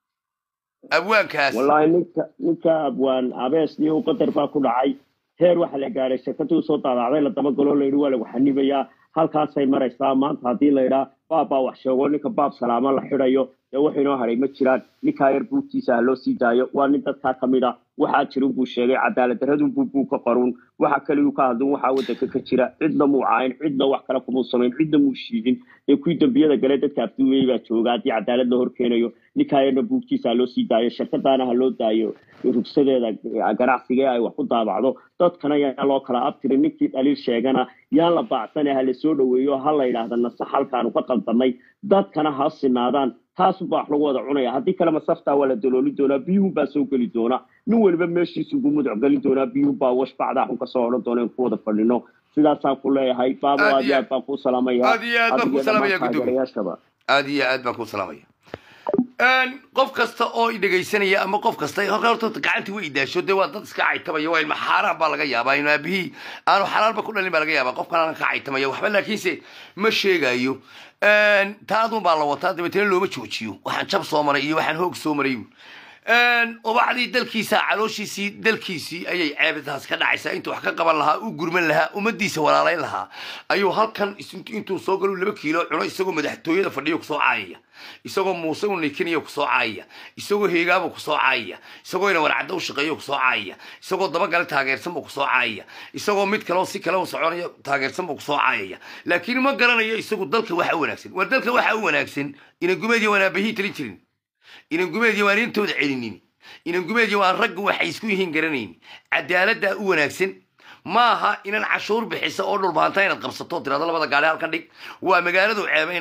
abwaankaas wallaahi ninka ninka abwaan abees iyo qadar baa ku dhacay heer waxa la gaadhay shirkadii usoo daabacday la dabagalo layidhi waa lagu xanibayaa halkaasay maraysaa maanta haddii laydhaa baab baa wax sheego ninka baab salaamo la xidayo dee wax inoo haray ma jiraan ninkaa yar buugtiisa ha loo sii daayo waa nin dadkaa ka mid a waxaa jirin buu sheegay cadaalad daradun buu buu ka qaruun waxa kaliyu ka hadlin waxaa wadanka ka jira cidna muu caayin cidna wax kale kumuu samayn cidna muu shiidin ee kuwii dembiyada gale dadka afduweyey baa jooga haddii cadaalad la horkeenayo ninkaa yarna buugtiisa ha loo sii daayo shirkadaana ha loo daayo rugsadeeda ganacsiga ee ay wax ku daabacdo dadkana yaan loo kala abtirin ninkii dhaliil sheegana yaan la baacsane ha la soo dhoweeyo ha la yidhaahda nasax halkaanu ka qaldanay dadkana ha sinaadaan taasuba wax lagu wada cunaya haddii kale masaftaa waa la dalooli doonaa biyuhun baa soo geli doona nin weliba meeshiisu ugu muduc gelin doonaa biyuhun baa wash bacdaa xun kasoo odhan doona in ku wada fadhino sidaasaan ku leeyahay baabo Aad aad iyo iyo aad baan kuu salaamaya aad iyo aad baan kuu adiga salaamaya, dhammaan gudoomiye. taageerayaashaba aad iyo aad baan kuu salaamaya Een, qof kasta oo i dhegaysanaya ama qof kasta halka horta gacantii way idaasho dee waa dad iska caytamaya waa ilma xaaraan baa laga yaabaa inuu aabihii aanu xalaalba ku dhalin baa laga yaabaa qofkan aan ka caytamaya waxba laakiinse ma sheegayo Een, taadun baa la wataa dabeetana looma joojiyo waxaan jab soo maray iyo waxaan hoog soo maray Een, ubacdii dalkiisa calooshiisii dalkiisii ayay ceebitaas ka dhacaysaa intuu wax ka qaban lahaa u gurman lahaa ummadiisa walaalayn lahaa ayuu halkan is- intuu soo galo laba kiilo cuno isagoo madaxtooyada fadhiyo kusoo caayaya isagoo muuse u nikinaya kusoo caayaya isagoo heegaaba kusoo caayaya isagoo ina warcadda u shaqeeyo kusoo caayaya isagoo dabagale taageersan buu kusoo caayaya isagoo mid kale oo si kale u soconayo taageersan buu kusoo caayaya laakiin ma garanayo isagu dalka waxa u wanaagsan waa dalka waxa u wanaagsan inan gumeediya waan aabahii talin jirin inan gumeediya waan intooda celinin inan gumeediya waan ragga waxay isku yihiin garanayn cadaaladdaa u wanaagsan maaha inan cashuur bixisa oo dhulbaanta inaad qabsato tirado labada gaari halkan dhig waa magaaladu ceebaynaya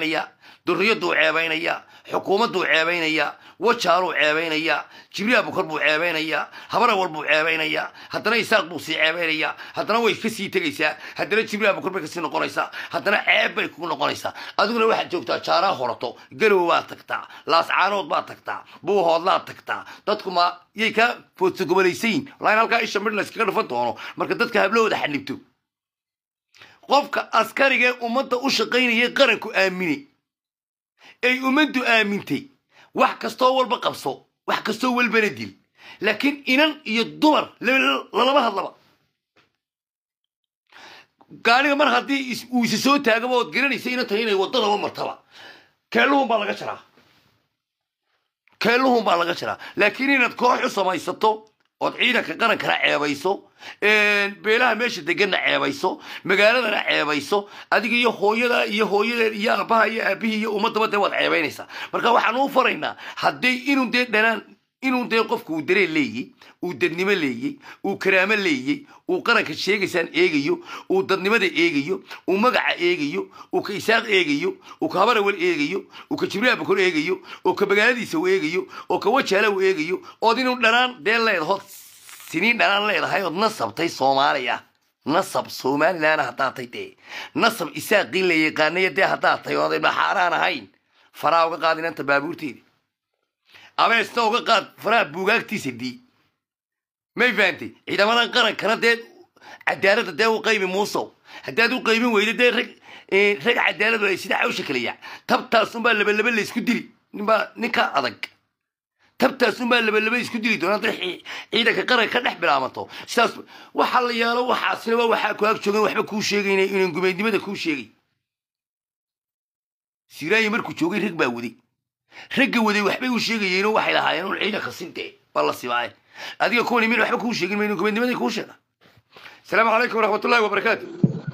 durriyaduu ceebaynayaa xukuumadduu ceebaynayaa wajaaluu ceebaynayaa jibriil abukar buu ceebaynayaa habarawal buu ceebaynayaa haddana isaaq buu sii ceebaynayaa haddana way ka sii tegaysaa haddana jibriil abukar bay kasii noqonaysaa haddana ceeb bay kugu noqonaysaa adiguna waxaad joogtaa jaaraa horato garow baad tagtaa laascaanood baad tagtaa buuhoodlaad tagtaa dadku ma yay kaa foodsagobolaysayin walaa in halkaa isha midh layskaga dhufan doono marka dadka hablahooda xanibto qofka askariga ee ummadda u shaqaynaya qaranku aaminay ay ummaddu aamintay wax kastoo walba qabso wax kastoo walbana dil laakiin inan iyo dumar laba- lalama hadlaba gaariga mar haddii is- uu isa soo taagaba ood garanaysa inan tahay inay waddadaba martaba keelluhun baa laga jaraa keelluhun baa laga jaraa laakiin inaad koox u samaysato ood ciidanka qarankana ceebayso beelaha meesha deganna ceebayso magaaladana ceebayso adiga iyo hooyada iyo hooyadeed iyo aabaha iyo aabihii iyo ummadaba dee waad ceebaynaysaa marka waxaan u faraynaa haddii inuu dee dhanaan inuu dee qofku uu dareen leeyey uu dadnimo leeyey uu karaamo leeyey uu qaranka sheegaysaan eegayo uu dadnimada eegayo uu magaca eegayo uu ka isaaq eegayo uu ka habarawal eegayo uu ka jibriil abukor eegayo oo ka magaaladiisa uu eegayo oo ka wajaala uu eegayo ood inuu dhanaan dee leedahood siniin dhanaan leedahay ood nasabtay soomaaliya nasab somalilan haddaad tay dee nasab isaaqii la yaqaanaya dee haddaad tay ood xaaraan ahayn faraa uga qaad inanta baabuurteeda abeesna uga qaad faraha buugaagtiisa dii may fahantay ciidamadan qarankana dee cadaaladda dee u qaybi muusow haddaad u qaybin weydo dee rag eh, rag cadaaladu ay sida cawsha kaleya tabtaas unbaa labalaba laysku dili ninbaa ninka adag tabtaas unbaa labalaba isku dili doona hadday ci- ciidanka qaranka ka dhex bilaabato sidaas waxaa la yaalo waxaasina waa waxaa ku ag joogan waxba kuu sheegayna inan gumeednimada kuu sheegay siraayi markuu joogay rag baa waday ragga waday waxbay u sheegayeenoo waxay lahaayeen un ciidanka sintee waa la sibaaye adiga kuwani min waxba kuu sheegin mayno gumeednimadii kuu sheega asalaamu calaykum waraxmatullahi wabarakaatu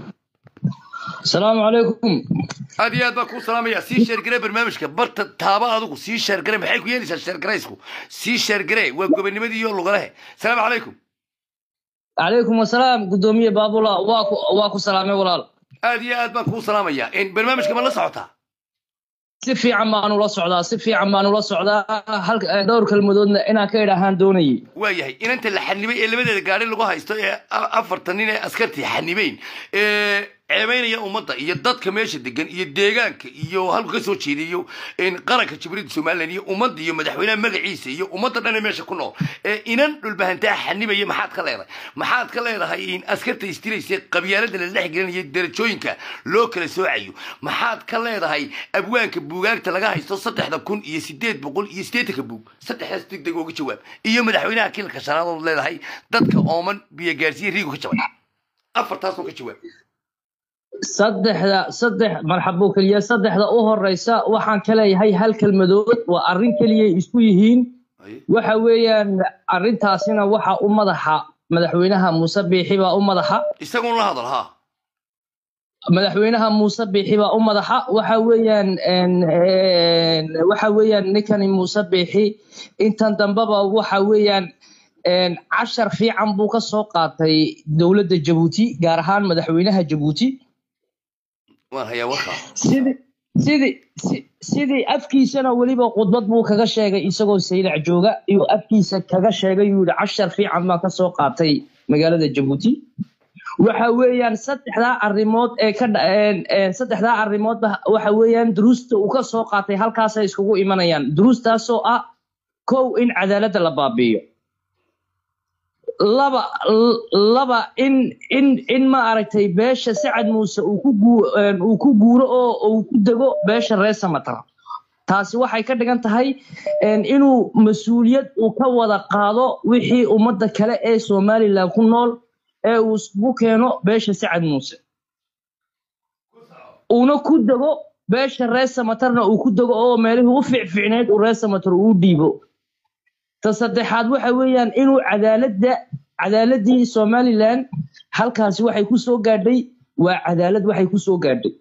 asalaamu calaykum aad iyo aad baan kuu salaamaya sii sheergare barnaamijka barta taaba adigu sii sheergare maxay ku yeelaysaa sheergaraysku sii sheergare waa gobonimadii iyo lugalehe asalaamu calaykum calaykum wasalaam guddoomiye baabula waa ku waa ku salaamay walaal aad iyo aad baan kuu salaamaya barnaamijka ma la socotaa si fiican baanu la socdaa si fiican baanu la socdaa halka eh, dhowr kelmadoodna inaan ka idhaahaan doonayay waa yahay inanta la xanibay ee labadeeda gaari lagu haysto ee a- afartan nin ee askartii xanibeyn ee ceebaynaya ummadda iyo dadka meesha degan iyo deegaanka iyo halku ka soo jeediyo in qaranka jibriilda somalilan iyo ummadda iyo madaxweynaha magaciisa iyo ummadda dhan ee meesha ku nool ee inan dhulbahantaa xanibaya maxaad ka leedahay maxaad ka leedahay in askarta istiraysa qabyaalada la dhex gelinayo darajooyinka loo kala soocayo maxaad ka leedahay abwaanka buugaagta laga haysto saddexda kun iyo sideed boqol iyo siddeetanka buug saddexdaas degdeg uga jawaab iyo madaxweynaha kiilka shanaad ood leedahay dadka ooman biyo gaarsiiya riigu ka jabay afartaasoo ka jawaab saddexda saddex marxabo keliya saddexda u horeysa waxaan ka leeyahay hal kelmadood waa arrin keliyay isku yihiin waxa weeyaan arrintaasina waxa u madaxa madaxweynaha muuse biixi baa u madaxa isagun la hadal ha madaxweynaha muuse biixi baa u madaxa waxa weeyaan een, een, waxa weeyaan ninkani muuse biixi intan dambeba waxa weeyaan een, cashar fiican buu ka soo qaatay dowladda jabuuti gaar ahaan madaxweynaha jabuuti waan hayaa warkaa sidii sidii si- sidii afkiisana weliba khudbad buu kaga sheegay isagoo saylac jooga iyuu afkiisa kaga sheegay yuu yihi cashar fiican baan ka soo qaatay magaalada jabuuti waxa weeyaan saddexdaa arrimood ee ka dha- een- een saddexdaa arrimoodba waxa weeyaan duruusta uu ka soo qaatay halkaasay iskugu imanayaan duruustaasoo ah kow in cadaaladda la baabi'iyo laba l- laba in in in ma aragtay beesha sacad muuse uu ku guu een, uu ku guuro oo uu ku dego beesha reer samatar taasi waxay ka dhigan tahay een, inuu mas-uuliyad uu ka wada qaado wixii ummadda kale ee somalilan ku nool ee uu isugu keeno beesha sacad muuse uuna ku dego beesha reer samatarna uu ku dego oo meelihii u fiicfiicneyd uu reer samatar uu dhiibo ta saddexaad waxa weeyaan inuu cadaaladda cadaaladii somalilan halkaasi waxay ku soo gaadhay waa cadaalad waxay ku soo gaadhay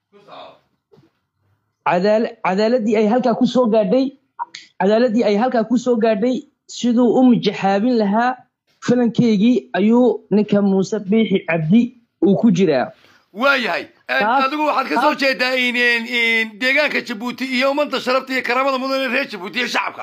Cadaala- cadaaladii ay halkaa ku soo gaadhay cadaaladii ay halkaa ku soo gaadhay siduu u mijaxaabin lahaa falankeygii ayuu ninka muuse biixi cabdi uu ku jiraa waayahay Taas- adigu waxaad ka soo jeedaa in in- in deegaanka jabuuti iyo ummadda sharafta iyo karaamada mudan ee reer jabuuti iyo shacabka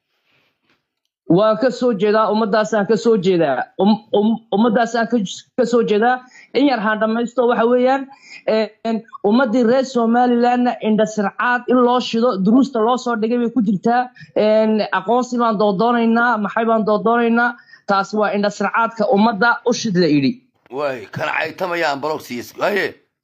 waan ka soo jeedaa ummadaasaan ka soo jeedaa Um- um- ummadaasaan ka ka soo jeedaa in yar haan dhamaysto waxa weeyaan een, ummadii reer somalilandna indhasircaad in loo shido duruusta loo soo dhigay bay ku jirtaa een, aqoonsi baan doodoonaynaa maxay baan doodoonaynaa taasi waa indhasircaadka ummadda u shid la idhi waay kana caytamayaan balog siiyas waaye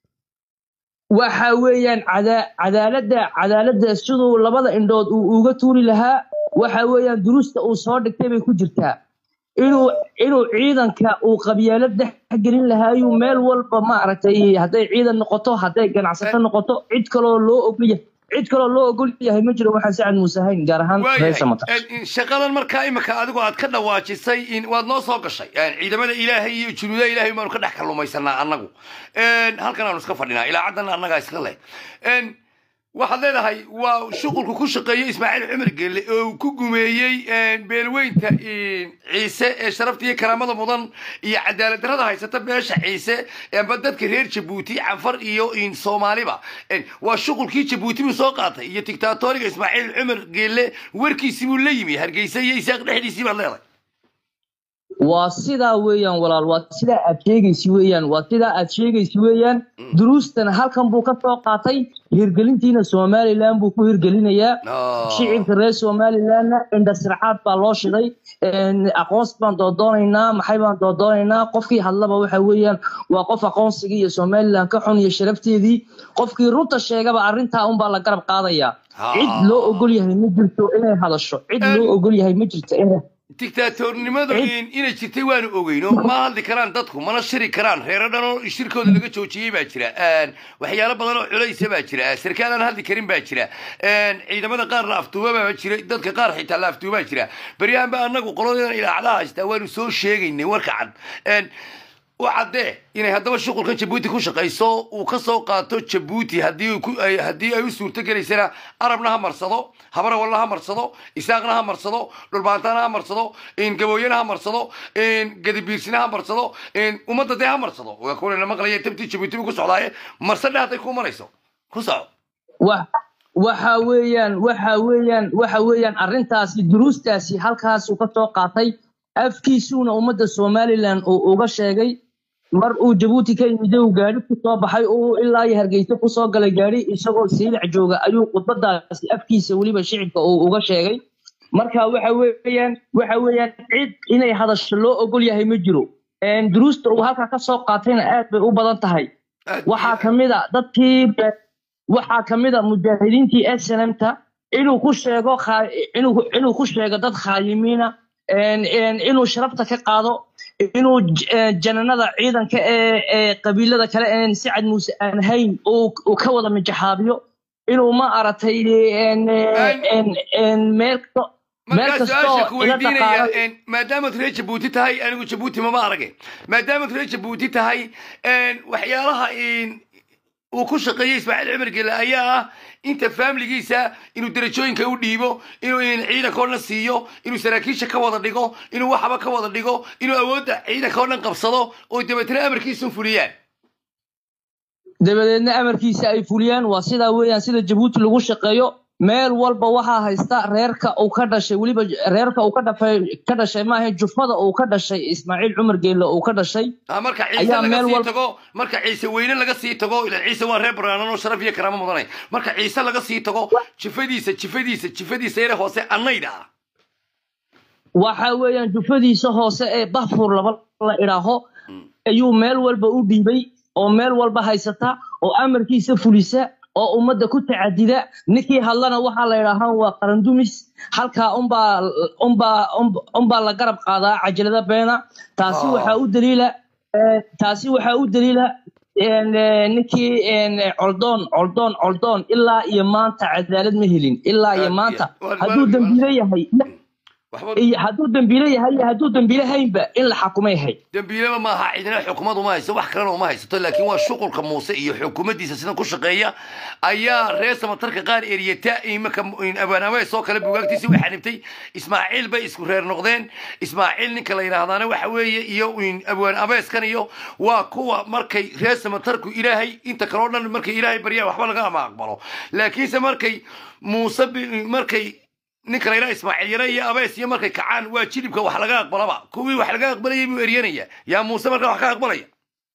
waxa weeyaan cada- cadaaladda cadaaladda siduu labada indhood uu uga tuuri lahaa waxa weeyaan duruusta uu soo dhigtay bay ku jirtaa inuu inuu ciidanka uu qabyaalad dhex gelin lahaayuu meel walba maaragtay hadday ciidan noqoto hadday ganacsato noqoto cid kaloo loo ogol yahay cid kaloo loo ogol yahay ma jiro waxaan sacad muuse hayn gaar ahaan reer samata waayahay shaqadan markaa imika adigu aad ka dhawaajisay in waad noo soo gashay ciidamada ilaahay iyo junuudaha ilaahay baanu ka dhex kalluumaysanaa annagu halkan aanu iska fadhinaa ilaacadana annagaa iska leh waxaad leedahay waa shuqulku ku shaqeeyey ismaaciil cumar gelle oo uu ku gumeeyey beelweynta ciise ee sharafta iyo karaamada mudan iyo cadaalad darrada haysata beesha ciise amba dadka reer jabuuti canfar iyo soomaaliba waa shuqulkii jabuuti buu soo qaatay iyo dictatoriga ismaaciil cumar gelle warkiisii buu la yimi hargeysa iyo isaaq dhexdiisii baad leedahay waa sidaa weeyaan walaal waa sidaa aad sheegaysi weeyaan waa sidaa aad sheegaysi weeyaan duruustana halkan buu ka soo qaatay hirgelintiina somaliland buu ku hirgelinayaa shicibka reer somalilandna indhasircaad baa loo shiday aqoonsi baan doodoonaynaa maxay baan doodoonaynaa qofkii hadlaba waxa weeyaan waa qof aqoonsigii iyo somaliland ka xun iyo sharafteedii qofkii runta sheegaba arrintaa unbaa la garab qaadayaa cid loo ogol yahay ma jirto inay hadasho cid loo ogol yahay ma jirto inay dictaatornimadu inay jirtay waanu ogeyno ma hadli karaan dadku mana shiri karaan reero dhan oo shirkooda laga joojiyey baa jira waxyaalo badan oo culaysa baa jira sarkaal aan hadli karin baa jira ciidamada qaar la afduuba baa jira dadka qaar xitaa la afduubaa jira beryahan ba anagu qoladeedan ilaacadaha haystaa waanu soo sheegaynay warka cad u caddee inay haddaba shuqulkan jabuuti ku shaqayso uu ka soo qaato jabuuti haddii haddii ay u suurto gelaysana arabna ha marsado habarawalna ha marsado isaaqna ha marsado dhulbaantana ha marsado gabooyana ha marsado gadibiirsina ha marsado ummadda dee ha marsado waa kuwana maqlaya tabtii jabuuti buu ku socdaaye marsadhe hadday ku marayso ku soco waxa weeyaan waxa weeyaan waxa weeyaan arrintaasi duruustaasi halkaasuu ka soo qaatay afkiisuuna ummadda somaliland uu uga sheegay mar uu jabuuti ka yimid uu gaadhi ku soo baxay uu ilaa iyo hargeysa ku soo galay gaadhi isagoo siilic jooga ayuu khudbadaasi afkiisa weliba shicibka uu uga sheegay marka waxa weeyaan waxa weeyaan cid inay hadasho loo ogol yahay ma jiro duruusta uu halkaa ka soo qaatayna aad bay u badan tahay waxaa ka mid a dadkii waxaa ka mid a mujaahidiintii snmta inuu ku sheego inuu ku sheego dad khaayimiina inuu sharafta ka qaado inuu jananada ciidanka ee qabiilada kale een sacad muuse aan hayn uu ka wada mijaxaabiyo inuu ma aragtay meel markaa su-aasha ku weydiinaya maadaamaad reer jabuuti tahay anigu jabuuti mama arage maadaamaad reer jabuuti tahay waxyaalaha uu ku shaqeeyey ismaaciil cumar gele ayaa ah inta faamiligiisa inuu derajooyinka u dhiibo inuu ciidanka o dhan siiyo inuu saraakiisha ka wada dhigo inuu waxaba ka wada dhigo inuu awoodda ciidanka o dhan qabsado oo dabeetna amarkiisu fuliyaan dabadeedna amarkiisa ay fuliyaan waa sidaa weeyaan sida jabuuti lagu shaqeeyo meel walba waxaa haysta reerka uu ka dhashay weliba reerka uu ka dhafay ka dhashay maaha jufada uu ka dhashay ismaaciil cumar geelle uu ka dhashay marka ciise laga sii tago marka ciise weyne laga sii tago ilan ciise waa reer baraanan oo sharaf iyo karaamo mudanay marka ciise laga sii tago jifadiisa jifadiisa jifadiisa yare hoose annayd ah waxa weeyaan jufadiisa hoose ee bahfur laba la idhaaho ayuu meel walba u dhiibay oo meel walba haysata oo amarkiisa fulisa oo ummadda ku tacadida ninkii hadlana waxaa la yidhaahaa waa qarandumis halkaa unbaa unbaa unbaa la garab qaadaa cajalada beena taasi waxaa u daliila taasi waxaa u daliila ninkii coldoon coldoon coldoon ilaa iyo maanta cadaalad ma helin ilaa iyo maanta hadduu dambiile yahay waxba iyo hadduu dambiile yahay iyo hadduu dambiile haynba in la xakumay hay dembiileba maaha cidina xukumad uma hayso wax kalena uma haysato laakiin waa shuqulka muuse iyo xukuumaddiisa sidan ku shaqeeya ayaa reer samatarka qaar eriyata imaka abaanawees oo kale bugaagtiisi way xanibtay ismaaciil bay isku reer noqdeen ismaaciil ninka la yidhaahdaana waxa weeye iyo abwaan abeeskan iyo waa kuwa markay reer samatarku ilaahay inta kaleo dhan markay ilaahay baryaan waxba laga ama aqbalo laakiinse markay muuse bi- markay ninka la yidhaha ismaaciil yare iyo abees iyo markay kacaan waa jilibka wax laga aqbalaba kuwii wax laga aqbalayay buu eryanaya yaa muuse markaa wax ka aqbalaya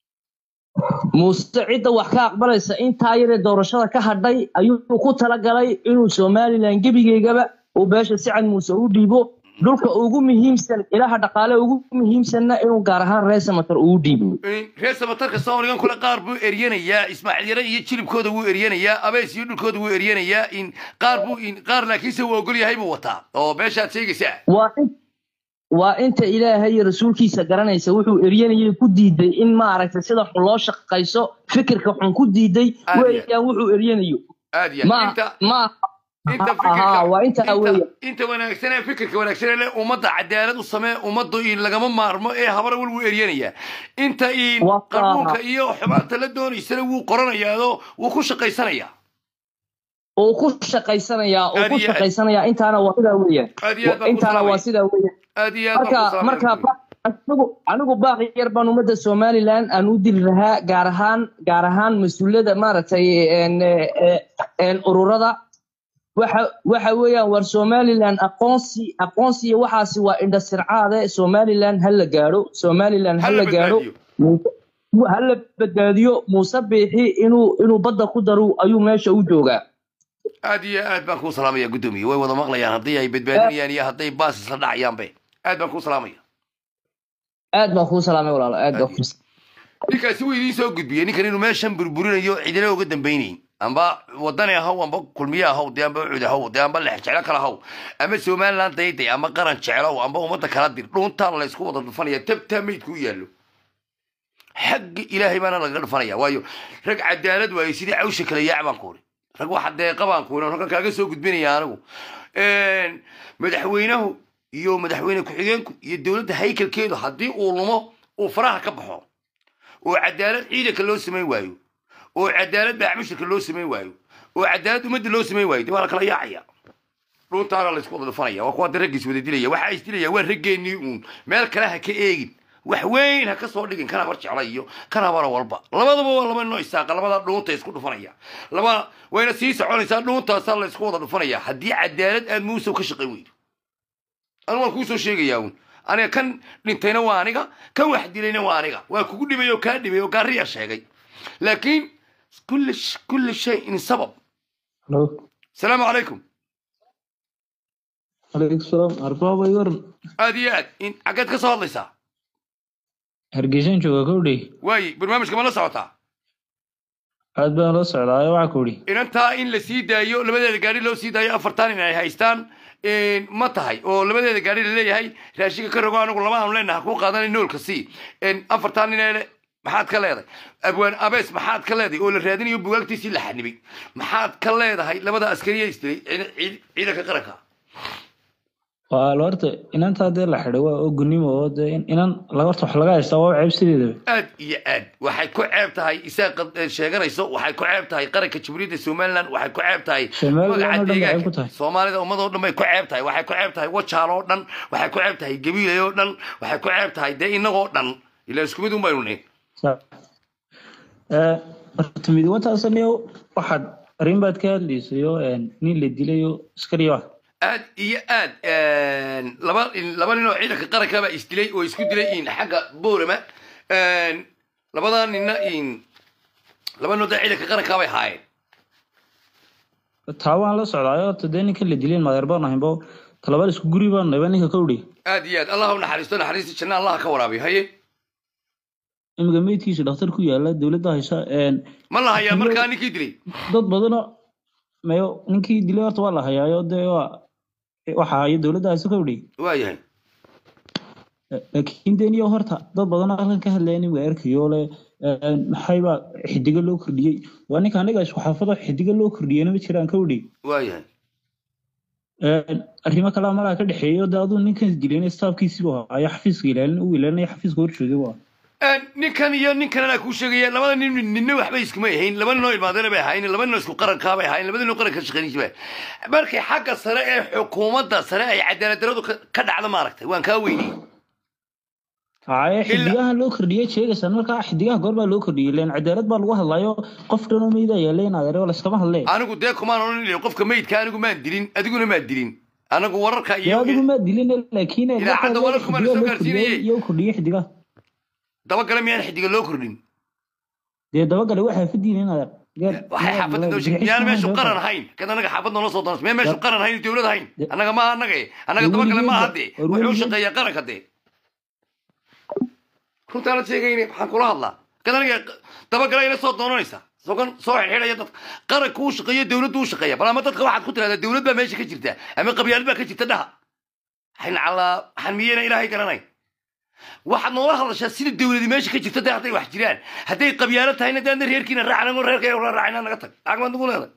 muuse cidda wax ka aqbalaysa intaa yaree doorashada ka hadhay ayuu ku talagalay inuu somalilan gebigeygaba uu beesha sicad muuse u dhiibo dhulka ugu muhiimsan ilaha dhaqaale ugu muhiimsanna inuu gaar ahaan reer samatar uu dhiibo reer samatarka soomaligan kule qaar buu eryanayaa ismaaciil yare iyo jilibkooda wuu eryanayaa abees iyo dhulkooda wuu eryanayaa in qaar buu in qaar laakiinse uu ogol yahay buu wataa oo meeshaad sheegaysaa waa in waa inta ilaahay iyo rasuulkiisa garanaysa wuxuu eryanayay ku diiday in maaragtay sida xun loo shaqayso fikirka xun ku diiday Aad iyo- weeyaan wuxuu eryanayo aad ya ma inta ma inta aha waa intaa fikirka weeya inta, inta wanaagsan ee fikirka wanaagsan ee leh ummadda cadaalad u samee ummaddu in lagama maarmo ee habara wal wuu eryanayaa inta in Waa kaa. qanuunka iyo xumaanta la doonaysana wuu qoranayaado wuu ku shaqaysanayaa oo ku shaqaysanayaa oo Aad ku iyo aad. shaqaysanayaa intaana waa sidaa weeyaan aad iyo aad baan ku intaana waa salaamaya sidaa weeyaan aad iyo aad baan ku marka salaamaya marka anigu anigu baaqi yar baan ummadda somaliland aan u diri lahaa gaar ahaan gaar ahaan mas-uuliyadda maaragtay een, ee, een, ururada waxa waxa weeyaan war somaliland aqoonsi aqoonsi iyo waxaasi waa indhasircaade somaliland ha la gaadho somaliland ha Hala la gaadho badbaadiyo. ha la badbaadiyo muuse biixi inuu inuu badda ku daro ayuu meesha u joogaa aad iyo aad baan kuu salaamaya guddoomiye way wada maqlayaan haddii ay badbaadinayaan iyo hadday baas isla dhacayaanbe aad baan kuu salaamaya aad baan kuu salaamay walaalo aad baan kuu ninkaasi wuu idiin soo gudbiyey ninkan inuu meeshan burburinayo cidina uga dambaynayn amba wadani ahaw amba kulmiye ahaw dee amba cud ahaw dee amba lex jeclo kale ahaw ama somaliland dayday ama qaran jeclow amba ummadda kala dir dhuuntaan laysku wada dhufanaya tabtaa meydku u yaallo xagga ilaahay baana lagaga dhufanaya waayo rag cadaalad waayo sidii cawsha kale yaac baan kuuri rag waxa deeqa baan kuuri oo raggan kaaga soo gudbinaya anigu madaxweynahu iyo madaxweyne ku-xigeenku iyo dowladda haykalkeedu haddii uu lumo uu faraha ka baxo oo cadaalad ciidanka loo samayn waayo oo cadaalad baaxmushirka loo samayn waayo oo cadaalad ummadda loo samayn waayo dee waa la kala yaacaya dhuntaana laysku wada dhufanaya waa kuwa dee raggiis wada dilaya waxa is dilaya waa raggeenii uun meel kale ha ka eegin wax weyn ha ka soo dhigin kan habar jecla iyo kan habara walba labadaba waa laba noo isaaqa labada dhuunta isku dhufanaya laba wayna sii soconaysaa dhuuntaasaa laysku wada dhufanaya haddii cadaalad aad muusow ka shaqayn weydo anigu waan kuu soo sheegayaa uun aniga kan dhintayna waa aniga kan wax dilayna waa aniga waa kugu dhibay oo kaa dhibay oo gaariya sheegay laakiin kulli kulli shayin sabab Hello. salaamu calaykum Alaikum salaam. Arbaba yor. aad iyo aad in xaggeed ka soo hadlaysaa Hargeysan jooga kowdhi. waaye barnaamijka ma la socotaa Aad baan la socdaa waxa kowdhi. inantaa in la sii daayo labadeeda gaari loo sii daayo afartan in ay haystaan ma tahay oo labadeeda gaari laleeyahay raashinka ka rogo anigu laba aanu leenaha kuu qaadanay noolka sii afartan ineele maxaad ka leedahay abwaan abees maxaad ka leedahay oo la raadinayo bugaagtiisii la xanibay maxaad ka leedahay labada askariya isdilay ciid- ciid- ciidanka qaranka Waa la horta inanta hadee la xidhay waa oo gunnimo oo dee in- inan la horta wax laga haystaa waa ceeb sideedaba. aad iyo aad waxay ku ceeb tahay isaga qad- eh, sheeganayso waxay ku ceeb tahay qaranka jamhuuriyadda somaliland waxay ku ceeb tahay Somaliland magaca oo dhan bay ceeb deegaanka ku tahay. soomaalida ummad oo dhan bay ku ceeb tahay waxay ku ceeb tahay wajaal oo dhan waxay ku ceeb tahay gabiilay oo dhan waxay ku ceeb tahay dee innagoo dhan ilaa isku mid un baynu nihin Sa- Eh, horta mid wataasaniyo waxaad arrin baad ka hadlaysayo een, nin la dilayo askari ah. aad iyo aad laba laba nin oo ciidanka qaranka baa isdilay oo isku dilay in xagga boorama labadaa ninna in laba nin oo dee ciidanka qaranka bay haayeen Taa waan la socdaa horta dee ninka la dilay madeer baan ahaynbo talabaad isku guri baan nahay ninka kowdhi. aad iyo aad allah u naxariisto naxariista janna allah ka waraabiyo haye Imiga meydkiisa dhakhtar ku yaala dowladda haysa een ma la hayaa markaa ninkii dilay dad badanoo mayo ninkii dilay horta waa la hayaayo dee waa waxa haya dowladda haysa kowdhi. waayahay laakiin deniyo horta dad badan oo halkan ka hadlaya nin waa arkayo le maxayba xidiga loo kordhiyey waa ninka aniga isku xaafado xidiga loo kordhiyeyna ma jiraan kowdhi waayahay Een, arrimo kale malaha ka dhexeeyo de aduu ninkan isdilayna staafkiisii buu ayaa xafiiska ilaalin uu ilaalinaya xafiiska horjoogay waa ninkan iyo ninkan anaa kuu sheegaya labada nin ninna waxba iskuma ahayn laba ninoo ilmaadana bay ahayn laba ninoo isku qarankaa bay ahayn laba ninoo qaranka shaqaynaysa bay markay xagga sare ee xukuumadda sare ay cadaalad daradu ka ka dhacdo maaragtay waan kaa weyniyey haye xidigaha loo kordhiyey sheegaysan markaa xidigaha goor baa loo kordhiyey leen cadaalad baa lagu hadlayo qof dhan oo meyda ayaa leen adeero layskama hadlee anigu dee kumaan odhan ilay qofka meydka anigu maan dilin adiguna maa dilin anagu wararka dee iyo adigu maa dilin laakiin Idaacadda wararku ma la soo gaarsiinayey? iyo kordhiyey xidigaha dabagale miyaan xidiga loo kordhin dee dabagale waxaa fadiin in adeer waxay xaafadda noo sheegay miyaan meeshu qaran ahayn kad anaga xaafad noola soo doonaysa miyaan meeshu qaran ahayn dowlad ahayn annaga maaha annaga eh. annaga dabagale maaha dee wuxuu shaqeeyaa qaranka dee runtaanad sheegayne waxaan kula hadlaa kad aniga dabagale ila soo doonanaysa sogan soo xidhxidhaya dadka qaranku uu shaqeeyo dowladdu u shaqeeya bal ama dadka waxaad ku tirahdaa dowlad baa meesha ka jirta ama qabyaalad baa ka jirta dhaha waxayn calaa waxaan miyeyna ilaahay garanay waxaad noola hadashaa sida dowladi meesha ka jirta dee hadday wax jiraan hadday qabyaalo tahayna dee adna reerkiina raacan ango reerka la raacina naga tag lacag baad nagu leedahay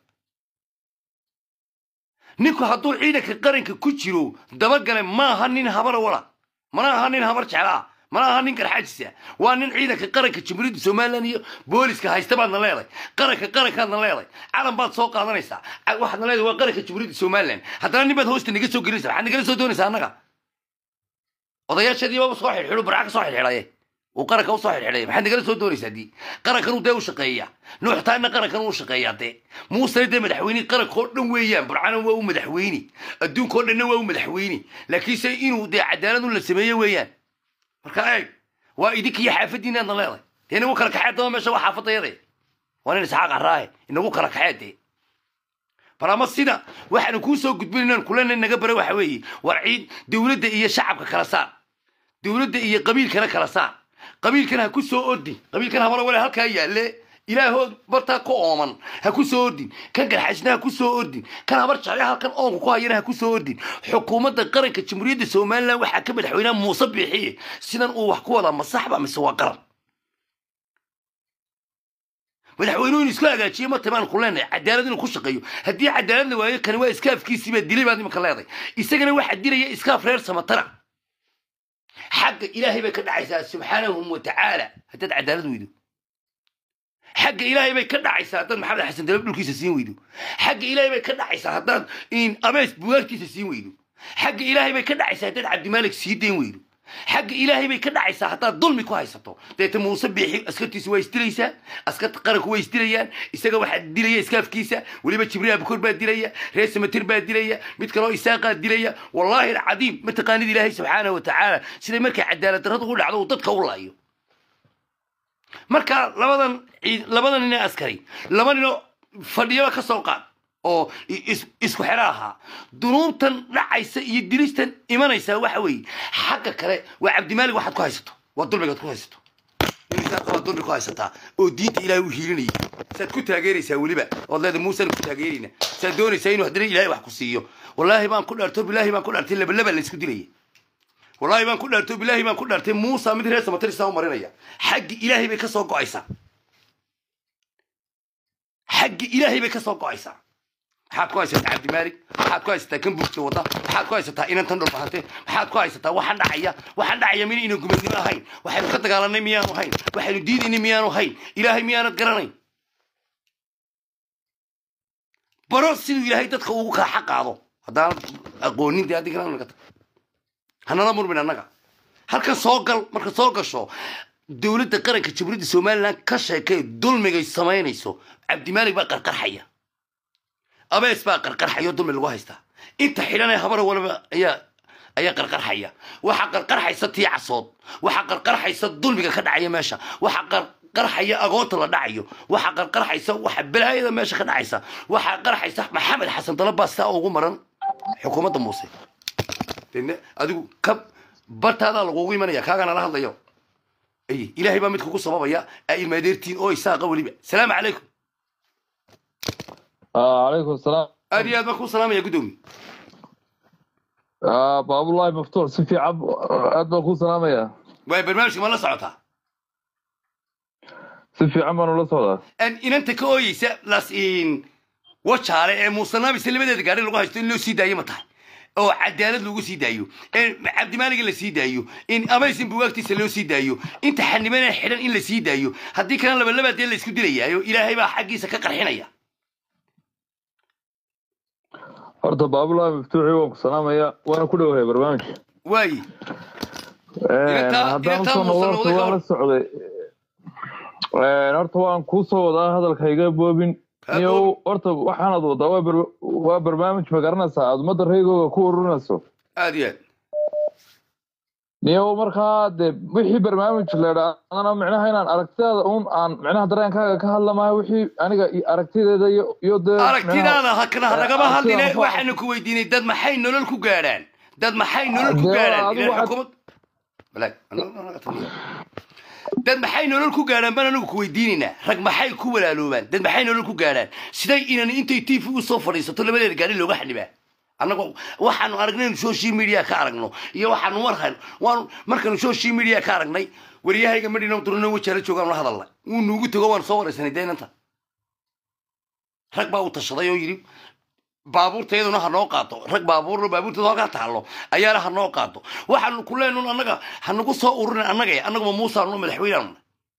ninku hadduu ciidanka qaranka ku jiro dabagale maaha nin habara wala mana aha nin habar jeclaa mana aha nin garxaajisa waa nin ciidanka qaranka jamhuuriyadda somalilan iyo booliska haysta baadna leedahay qaranka qarankaadna leedahay calan baad soo qaadanaysaa Ca- waxaadna leedahay waa qaranka jamhuuriyadda somalilan haddana nin baad hoosta naga soo gelinaysa waxaad nagala soo doonaysaa annaga odayaasheedii baba soo xidhxidhu barca ka soo xidhxidhaye uu qaranka usoo xidhxidhaya maxaad nagala soo doonaysaa dii qarankan uu dee u shaqeeya nuuxtaanna qarankan uu shaqeeyaa dee muusena dee madaxweyne qaranka oo dhan weeyaan burcana waa u madaxweyne adduunka oo dhanna waa u madaxweyne laakiinse inuu dee cadaalad un la sameeyo weeyaan marka eeg waa idinkiyo xaafadiina aadna leedahay dee inagu kala kaxee daba meesha waa xaafadayade waa nin isxaaq araahe inagu kala kaxee dee bal ama sida waxaanu kuu soo gudbinaynaan kulena naga bara waxa weeye war ciid dowladda iyo shacabka kala saar dowladda iyo qabiilkana kala saar qabiilkana ha ku soo ordin qabiilkan habara wale halkaa yaalle ilaahood bartaa ku ooman ha ku soo ordin kan garxaysna ha ku soo ordin kan habar jecle halkan oonka ku hayana ha ku soo ordin xukuumadda qaranka jamhuuriyadda somalilan waxaa ka madaxweynaha muuse biixiye sidan uu wax ku wadaa ma saxba mise waa qaran madaxweynuhu inuu isku hagaajiyo ma tamaan ku leenahay cadaalad inuu ku shaqeeyo haddii cadaalad la waayo kani waa iskaafkiisii baa dilay baad imanka leedahay isagana waxaa dilaya iskaaf reer samatana xagga ilaahay bay ka dhacaysaa subxaanahu wa tacaala haddaad cadaalad weydo xagga ilaahay bay ka dhacaysaa haddaad maxamed xasan dalab dhulkiisa siin weydo xagga ilaahay bay ka dhacaysaa haddaad in abees bugaagkiisa siin weydo xagga ilaahay bay ka dhacaysaa haddaad cabdimaalik sii dayn weydo xagga ilaahay bay ka dhacaysaa haddaad dulmi ku haysato deeta muuse biixi askartiisu waa isdilaysaa askarta qaranku way isdilayaan isaga waxaa dilaya iskaafkiisa weliba jibriil abukor baa dilaya reer samatir baa dilaya mid kaloo isaaqaa dilaya wallaahi alcadiim mataqaanid ilaahay subxaanahu watacaala siday markay cadaalad darradu u dhacdo uu dadka u laayo marka labadan ciid- labadan nin ee askari laba ninoo fadhiyaba ka soo qaad oo i- is- isku xero ahaa dunuubtan dhacaysa iyo dilistan imanaysa waxa weeye xagga kale waa cabdimaalig waxaad ku haysato waa dulmigaad ku haysato imisaad waa dulmi ku haysataa oo diinta ilaahay u hiilinaya saad ku taageeraysaa weliba ood leedahay muusaan ku taageerayna saad doonaysaa inuu haddana ilaahay wax ku siiyo wallaahi baan ku dhaarto bilaahi baan ku dhaartay labalaba laysku dilaya wallaahi baan ku dhaarto bilaahi baan ku dhaartay muusa mid reer samatirisa u marinaya xaggi ilaahay bay ka soo go'aysaa xaggi ilaahay bay ka soo go'aysaa maxaad ku haysataa cabdimaalik maxaad ku haysataa kan buugta wada maxaad ku haysataa inantan dhulbahante maxaad ku haysataa waxaan dhacaya waxaan dhacaya mina ina gumadnimo ahayn waxaynu ka dagaalanay miyaanu hayn waxaynu diidaynay miyaanu hayn ilaahay miyaanad garanayn baro siduu ilaahay dadka ugu kaa xaqaado haddaanad aqoonin dee adigana naga tag hanala murmin annaga halkan soo gal marka soo gasho dowladda qaranka jamhuuriyadda somalilan ka sheekay dulmigay samaynayso cabdimaalig baa qarqarxaya abees baa qarqarxaya oo dulmi lagu haystaa inta xidhan ee habara waliba ayaa ayaa qarqarxaya waxaa qarqarxaysa tii casood waxaa qarqarxaysa dulmiga ka dhacaya meesha waxaa qarqarxaya agoonta la dhacayo waxaa qarqarxaysa waxa balaayada meesha ka dhacaysa waxaa qarxaysa maxamed xasan dalabaa sidaa ugu maran xukuumadda muuse dene adigu ka bartaadaa lagugu imanaya kaagana la hadlayo ay ilaahay baa mid kugu sababaya aa ilmaadeertiin oo isaaqa weliba salaamu calaykum عليكم السلام aad iyo aad baan kuu salaamaya guddoomiye آه باب الله مفتوح سفي عب أد بكون سلام يا waay barnaamijka ma la socotaa سفي عمر ولا صلاة Aan inanta ka ooyeysa las in wajaale ee muusanaabi labadeeda gaari lagu haysto in loo sii daayo ma tahay oo cadaalad lagu sii daayo in cabdimaaliga la sii daayo in amaysin buwaagtiisa loo sii daayo inta xanibana xidhan in la sii daayo haddii kalena labalabaa dee la isku dilayaayo ilaahay baa xaggiisa ka qarxinaya horta baabulahi maftuuxi waan ku salaamaya waana ku dhowahay barnaamijka waayi Inataa- haddaan inataa usoo noqdo muusan horta wada waan la socday horta waan kuu soo wadaa hadalka iga boobin Ha niyow boobin. horta waxaanad wadaa waa bar- waa barnaamij ma garanaysaa aad ummadda reegooga ku ururinayso aad iyo aad niyow markaa dee wixii barnaamij leedha adana micnaha inaan aragtidaada un aan micnaha dareenkaaga ka hadlamayo wixii aniga i- aragtideeda iyo iyo dee micnaha- aragtidaada hakana Eh, nagama hadline aragtida waxaanu ku weydiinay dad maxay nolol ku gaadhaan dad maxay nolol ku Dee, gaadhaan adigu Ilaa waxaad- xukuumad Walahi, dad maxay nolol ku gaadhaan baan anagu ku weydiinaynaa rag maxay ku walaaloobaan dad maxay nolol ku gaadhaan siday inan intay tv u soo fadhiisato labadeeda gaari looga xanibaa annagu waxaanu aragnay inu social media ka aragno iyo waxaanu markan waanu markaanu social media ka aragnay waryahayga madhina durno wajaala joogaan la hadalnay wuu nuugu tego waan soo waraysanay deenanta rag baa u tashaday oo yidhi baabuurtayaduna ha noo qaato rag baabuurno baabuurtooda halkaa taallo ayaana ha noo qaato waxaanu ku leenun annaga ha nagu soo ururin annaga annaguma muusaanu madaxweynaanu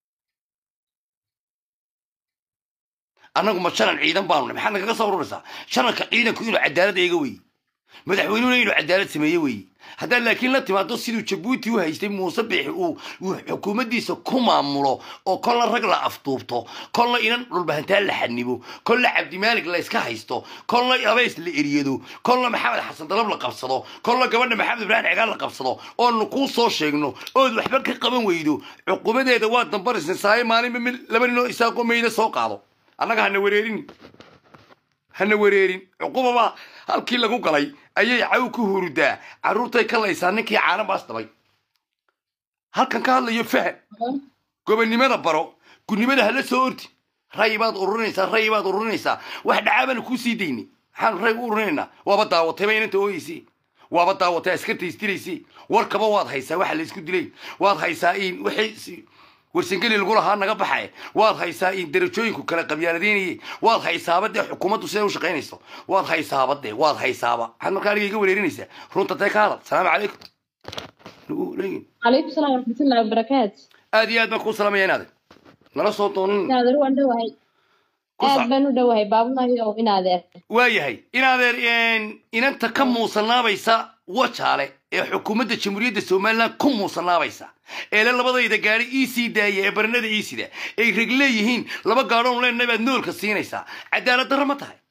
annagu ma shanan ciidan baanu nahay maxaad nagaga soo ururaysaa shananka ciidanku inuu cadaalad eega weeye madaxweynuhuna inuu cadaalad sameeye weeye haddaad laakiin la timaado siduu jabuuti u haystay muuse biixi uu uu xukuumaddiisa ku maamulo oo kolna rag la afduubto kolna inan dhulbahantaan la xanibo kolna cabdimaalig la iska haysto kolna abeys la eriyado kolna maxamed xasan dalab la qabsado kolna gabadha maxamed ibraahim cigaal la qabsado oonu kuu soo sheegno ood waxba ka qaban weydo cuqubadeeda waa dambaraysan saaye maalinba mid laba ninoo isaaqoo meyda soo qaado annaga hana wareerin hana wareerin cuqubaba halkii lagu galay ayay caw ku hurudaa carruurtay ka laysaa ninkii caana baas dabay halkan ka hadlayo faham gobonnimada baro gudnimada hala soo ordi ray baad ururinaysaa ray baad ururinaysaa wax dhacaabana kuu sii dayni maxaanu ray u ururinaynaa waaba daawatayba inanta ooyeysi waaba daawatay askarta isdilaysi warkaba waad haysaa waxa la isku dilay waad haysaa in wixii warsangeli lagu lahaa naga baxay waad haysaa in darajooyinku kala qabyaaladaynayay waad haysaaba dee xukuumaddu siday u shaqaynayso waad haysaaba dee waad haysaaba maxaad markaa aniga iga wareerinaysaa runta tee ka hadal salaamu calaykum Nagu- leegin. عليكم السلام ورحمة الله وبركاته aad iyo aad baan kuu salaamaya inaade nala soo doonin نادر وان دوهي ku sac aad baan u dhowahay baabulahi oo inaadeer waayahay inaadeer een, inanta ka muusanaabaysa wajaale ee xukuumadda jamhuuriyadda somalilan ku muusanaabaysa eele labadayda gaari ii sii daaya ee baranada ii sida ay reg leeyihiin laba gaadhoon leenna baad noolka siinaysaa cadaalad darro ma tahay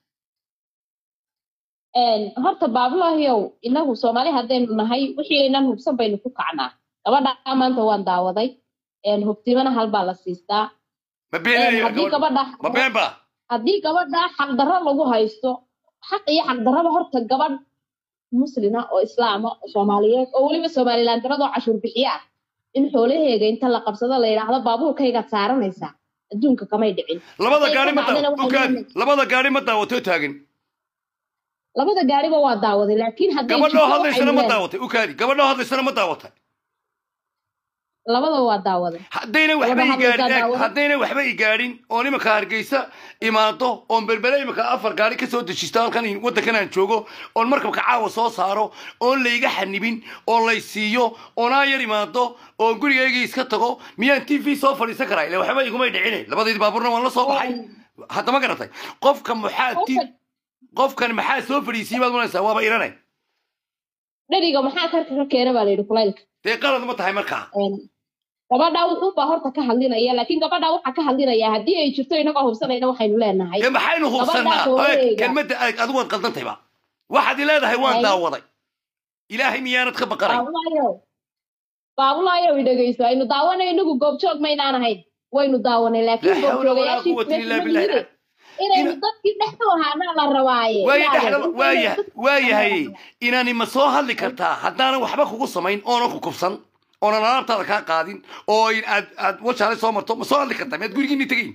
horta baabulahiow inagu soomaali haddaynu nahay wixii aynan hubsan baynu ku kacnaa gabadha maanta waan daawaday hubtimana halbaa la siistaa ma been haddii gabadha ma been ba haddii gabadha xaqdarro lagu haysto xaq iyo xaqdarraba horta gabadh muslima oo islaama oo soomaaliyeed oo weliba somalilan daradoo cashuur bixiye ah in xoolaheega inta la qabsado la yidhaahdo baabuurkaygaad saaranaysaa adduunka kamay dhicin labada Hadday gaari ka ma dhacdana daaw- waxay ukaadi leedahay- labada gaari ma daawatay oo taagan labada gaariba waa daawaday laakiin hadday gabadhoo jirto hadlaysana waxay ma leedahay- daawatay ukaadi gabadhoo hadlaysana ma daawatay labadaba waa daawaday haddayna waxba Wada i gaadhin hadlaysaa eeg, daawada. haddayna waxba i gaadhin oon imanka hargeysa imaado oon berbere imanka afar gaari ka soo dejisto halkan in- waddankan aan joogo oon markabka caawa soo saaro oon layga xanibin oo lay siiyo oon aan yar imaado oon gurigaygii iska tago miyaan t v soo fadhiisan karaa ila waxba igumay dhicine labadaydi baabuurna waan la soo baxay haddama garatay qofka maxaa ti Qofka- qofkan maxaa soo fadhiisiyey baad manaysaa waaba irane dheriga maxaa karka ka keena baa layidhi kulaylka dee qalad ma tahay markaa gabadha wuxuunbaa horta ka hadlinaya laakiin gabadha waxaa ka hadlinaya haddii ay jirto inagoo hubsanayna waxaynu leenahay dee maxaynu hubsanaa Gabadha hooyadeeda. kelmadda aad adigu waad qaldantayba waxaad i leedahay waan Hay. daawaday ilaahay miyaanad ka baqanay baabulaayo baabulaayo i dhegeyso aynu daawanay inagu goobjoog maynaan ahayn waynu daawanay laa laakiin xawla walaa goobjoogayaashii quwata illaa meesha billahi yimid inaynu Ina- dadkii dhexdu ahaana la rabaaye waaya Ilaahay, dhexda inaynu waaya dadkii waayahay dhexda ahaana. inaani ma soo hadli kartaa haddaanan waxba kugu samayn oonan ku kufsan oonan alaabtaada kaa qaadin oo in aad aad wajaale soo marto ma soo hadli kartaa miyaad gurigiinni tegayn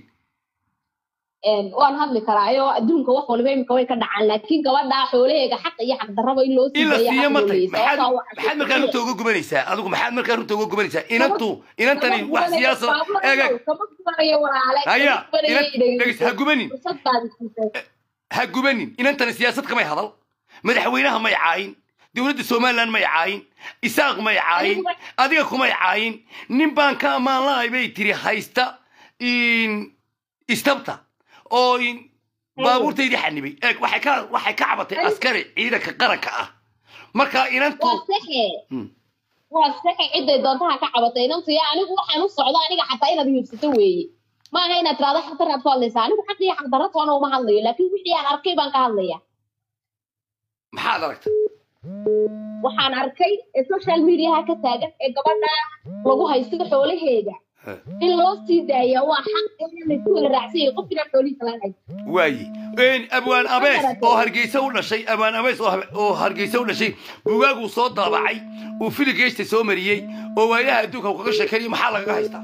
Een, waan hadli karaayo adduunka wax waliba imika way ka dhacaan laakiin gabadha xoolaheega xaq iyo xaq darraba in loo in la siiya siiyo ma tay maxaad sababtaa maxaad markaa runta uga gubanaysaa adigu maxaad markaa runta uga gubanaysaa inantu inantani wax siyaasada eeg eeg kama gubanayo walaale haya kama gubanayo inan idhegeyso. dhegeysta ha gubanin fursad baad siisay ha gubanin inantani siyaasad kamay hadal madaxweynaha may caayin dowladda somaliland may caayin isaaq may caayin Anigu- adiga kumay caayin nin baan ka ammaan la-ay bay tiri haysta in istabta oo in baabuurtaydii xanibay eeg waxay ka waxay ka cabatay Anigu- askari ciidanka qaranka ah marka inantu waa saxe Hmm. waa saxe ciday doontaha ka cabatay inantu yaa anigu waxaan u socdo aniga xataa inaad hiibsato weeye ma aha inaad tiraado xaqdaraad ku hadlaysaa anigu xaq iyo xaqdarra toona uma hadlayo laakiin wixii aan arkay baan ka hadlaya maxaad aragtay waxaan arkay ee social mediaha ka taagan ee gabadha lagu haysto xoolaheeda He. in loo sii daaya waa xaq in laysku wada raacsan yahay qofkina xoolihiisa laga haysto waaye een abwaan abees oo hargeysa u dhashay abwaan abees oo habe- oo hargeysa u dhashay bugaaguu soo daabacay uu filigeysta soo mariyey oo waayaha adduunka uu kaga sheekeynaya maxaa lagaga haystaa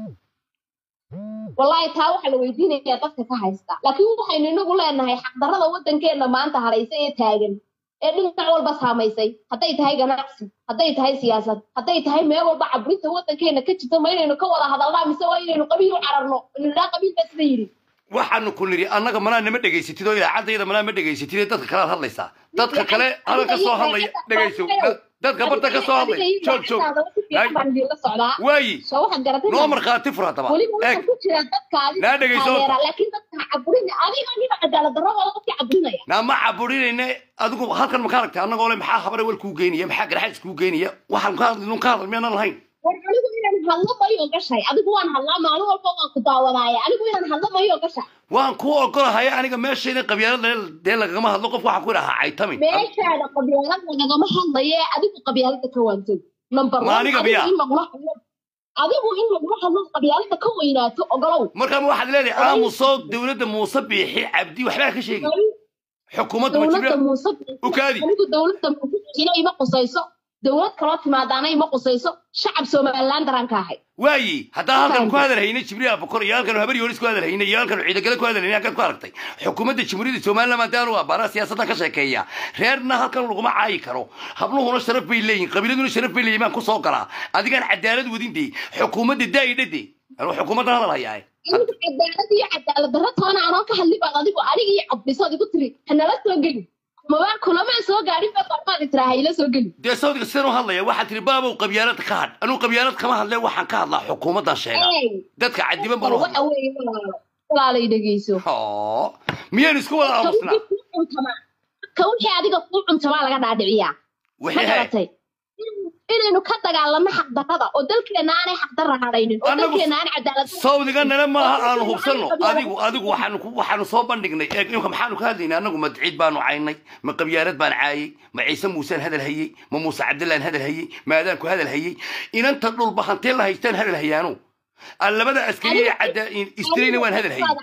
wallaahi taa waxaa la weydiinayaa dadka ka haysta laakiin waxaynu inagu leenahay xaqdarrada waddankeena maanta haraysa ee taagan ee dhinac walba saamaysay hadday tahay ganacsi hadday tahay siyaasad hadday tahay meel walba cabrinta waddankeena ka jirta ma inaynu ka wada hadalnaa mise waa inaynu qabiil u cararno nidhaa qabiil baa sida yidhi waxaanu ku nidhi annaga malaa nama dhegaysatid oo idaacadayda malaa ma dhegaysatid ee dadka kalead hadlaysaa dadka kale hadal ka soo hadlaya dhegayso Da- dadka barta ka soo hadlaya joog joog Hay. baan idinla socdaa waayi soo waxaad garatay noo markhaati fur haddaba weliba eeg waxaa ku jira dadka adiga Naa dhegayso. taageera laakiin dadka cabrin adiga niba cadaalad darradooda dadka cabrinaya naa ma caburinayne adigu halkan ma ka aragtay annagoo le maxaa habare wal kuu geynaya maxaa garaxays kuu geynaya waxaan ka hadlin ka hadal miyaanan lahayn war anigu inaan hadlo mayo gashay adigu waan hadlaa maalin walba waan ku daawadaaya anigu inaan hadlo mayo gashay waan kuu ogolahay aniga meeshayda qabyaalada dee lagagama hadlo qof waxaa ku idhahaa caytami meeshaada qabyaalad lagagama hadlaye adigu qabyaalada ka waantay number Ma one aniga adigu miyaa? in lagula hadlo adigu in lagula hadlo qabyaalada ka weynaato ogolow markaa ma waxaad leedahay aamuso dowladda muuse biixi cabdi waxbaa ka sheegi xukuumadda ma dowladda jibra muuse u kaadi anigu dowladda muuse ina ima qusayso dowlad kaloo timaadaana ima qusayso shacab somaliland daraan ka ahay waayi haddaa halkan ku hadal hayna jibriil abukor iyo halkan habar yoonis ku hadal hayna iyo halkan ciidagale ku hadal hayna halkan ku aragtay xukuumadda jamhuuriyadda somaliland maadaanu waa baara siyaasadda ka sheekeeya reerna halkan laguma caayi karo habluhuna sharaf bay leeyihin qabiiladuna sharaf bay leeyihin baan ku soo galaa adigaan cadaalad wadindee xukuumadda daa'idhade anuu xukuumaddan hadal hayaa anigu cadaalad iyo cadaalad darro toona anoo ka hadli baan adigu aniga iyo cabdisood igu tiri hanala soo geli mabaan kulamaan soo gaadhin baa barmaad itiraa hayla soo geli dee sawdiga sidan u hadlaya waxaad tiri baabow qabyaalad ka hadh anuu qabyaalad kama hadle waxaan ka hadlaa xukuumaddan sheega Ey, dadka cadiban baan u waxa hadla weeye walaalo walaalay dhegeyso Hoo, miyaan isku wada ka aamusnaa wixii kuu cuntamaa ka wixii adiga kuu cuntamaa laga dhaadhiciyaa ma wixii he garatay In- inaynu ka dagaalano xaqdarrada oo dalkeena aanay xaqdarra hadhaynin oo Annagu- dalkeena aanay cadaalad sawdiganana maaha aanu Dadkeena hubsanno aanay adigu adigu waxaanu ku- waxaanu soo bandhignay eeg imka maxaanu ka hadlaynay annagu ma ciid baanu caynay ma qabyaalad baan caayay ma ciise muusaan hadal hayey ma muuse cabdillaan hadal hayey ma adaanku hadal hayey inanta dhulba hantee la haystaan hadal hayaano aan labada askari ee cadda istirayna waan hadal hayey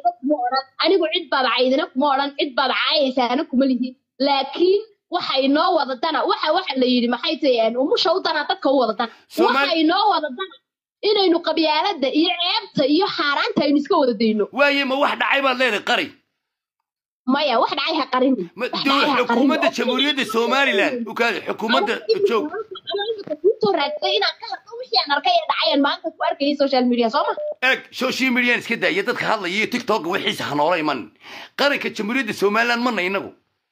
anigu cid baad caydina kuma odhan cid baad caayaysaana kuma lihi laakiin waxa inoo wadadana waxa waxa la yidhi maxay tahay umusha u dana dadka u wadadana Soomaali- waxa inoo wadadana inaynu qabyaalada iyo ceebta iyo xaaraanta aynu iska wada dayno waaye ma wax dhacay baad leedahay qari maya wax dhacay ha qarinin ma Wax dowla dhacay ha qarinin. xukuumadda jamhuuriyadda somaliland ukaadi xukuumadda joog kusoo raadsaday inaan ka hadlo wixii aan arkay ee dhacayaan maanta ku arkayay social media soo ma eeg social median iska daaya dadka hadlaya iyo tiktok wixiisa ha noola iman qaranka jamhuuriyadda somaliland mana inagu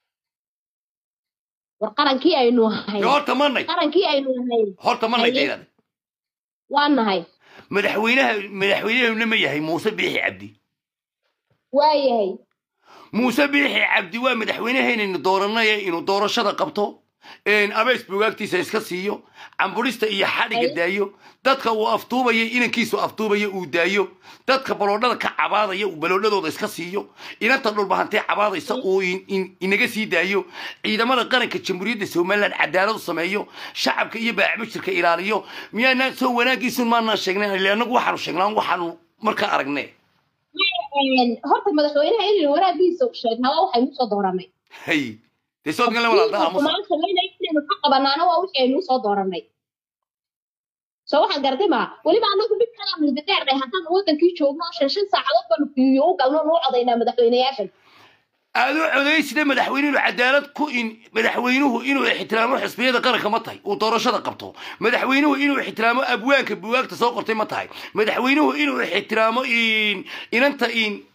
war qarankii aynu ahayn Dee horta manay qarankii aynu ahayn horta manay Haye. deedaada waa nahay madaxweynaha madaxweynahuna ma yahay muuse biixi cabdi waa yahay muuse biixi cabdi waa madaxweynahaynaynu dooranay inuu doorashada qabto een abeys bugaagtiisa iska siiyo camburista iyo xadhiga Ay. daayo dadka uu aftuubaya inankiisu aftuubaya uu daayo dadka baloodhada ka cabaadaya uu baloodhadooda iska siiyo inanta dhulbahantee cabaadaysa uu in- in- inaga sii daayo ciidamada qaranka jamhuuriyadda somaliland cadaalad u sameeyo shacabka iyo baacbashirka ilaaliyo miyaanaan soo wanaagiisun maanaan sheegnay ile annagu waxaanu sheegnaa waxaanu markaa aragne Een, horta madaxweynaha inaynu wanaagiisa u sheegnaa waa waxaynu usoo dooranay hay dee soodgan la walaada aamusa xumaan samaynay inaynu ka qabanaana waa wixii aynu usoo dooranay soo waxaad garatay maa weliba anagu mid kalaa muddo dheernay haddaan wadankii joogno oo shan shan saacadood baanu fiiyo u galno nuu codaynaa madaxweynayaashan aad u codaysida madaxweynuhu cadaalad ku in madaxweynuhu inuu ixtiraamo xisbiyada qaranka ma tahay uu doorashada qabto madaxweynuhu inuu ixtiraamo abwaanka buwaagta soo qortay ma tahay madaxweynuhu inuu ixtiraamo in inanta in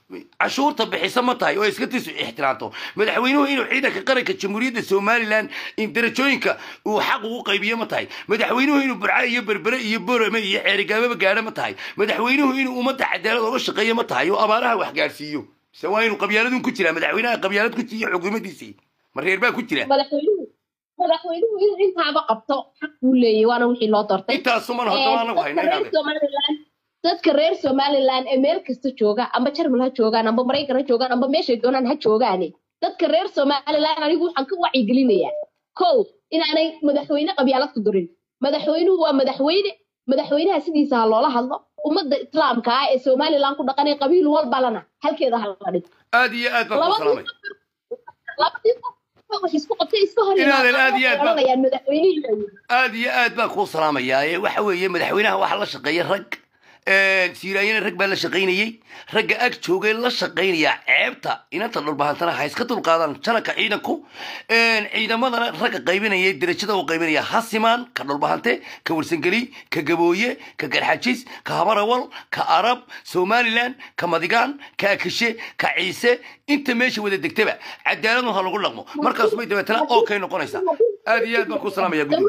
cashuurta bixisa ma tahay oo iska tisu ixtiraamto madaxweynuhu inuu ciidanka qaranka jamhuuriyadda somalilan in darajooyinka uu xaq ugu qaybiyo ma tahay madaxweynuhu inuu burca iyo berbere iyo borame iyo xeerigaababa gaadho ma tahay madaxweynuhu inuu ummadda cadaalad oga shaqeeyo ma tahay oo abaaraha wax gaadhsiiyo mise waa inuu qabyaaladun ku jiraa madaxweynaha qabyaalad ku jiiyo xukuumaddiisii ma reer baa ku jira madaxweynuhu madaxweynuhu inuu intaaba qabto xaq buu leeyahy waana wixii loo doortay intaasuman haddaba anagu dadka reer hayna somaliland dadka reer somaliland ee meel kasta jooga amba jarmal ha joogaan amba maraykan ha joogaan amba meeshay doonaan ha joogaane dadka reer somaliland anigu waxaan ka wacyigelinayaa kow inaanay madaxweyne qabyaalad ku durin madaxweynuhu waa madaxweyne madaxweynaha sidiisa ha loola hadlo ummadda islaamka ah ee somaliland ku dhaqanay qabiil walbalana halkeeda ha la dhig aad iyo aad baan ku salaamay labadii qof wax isku qabtay iska hor Inaadan aad iyo aad baan- oranayaan madaxweynihii aad iyo aad baan kuu salaamayaa ee waxa weeye madaxweynaha waxaa la shaqeeya rag siiraayana rag baa la shaqaynayey ragga ag joogay la shaqaynayaa ceebta inanta dhulbahantana ha iska dulqaadaan janaka ciidanku ciidamadana ragga qaybinaya derajada u qaybinaya ha simaan ka dhulbahante ka warsangeli ka gabooye ka garxajis ka habarawal ka arab somalilan ka madigaan ka akishe ka ciise inta meesha wada degtaba cadaaladu ha lagu dhaqmo markaas bay dabeetana oo kay noqonaysaa aad iyo aad baan kuu salaamaya guddiga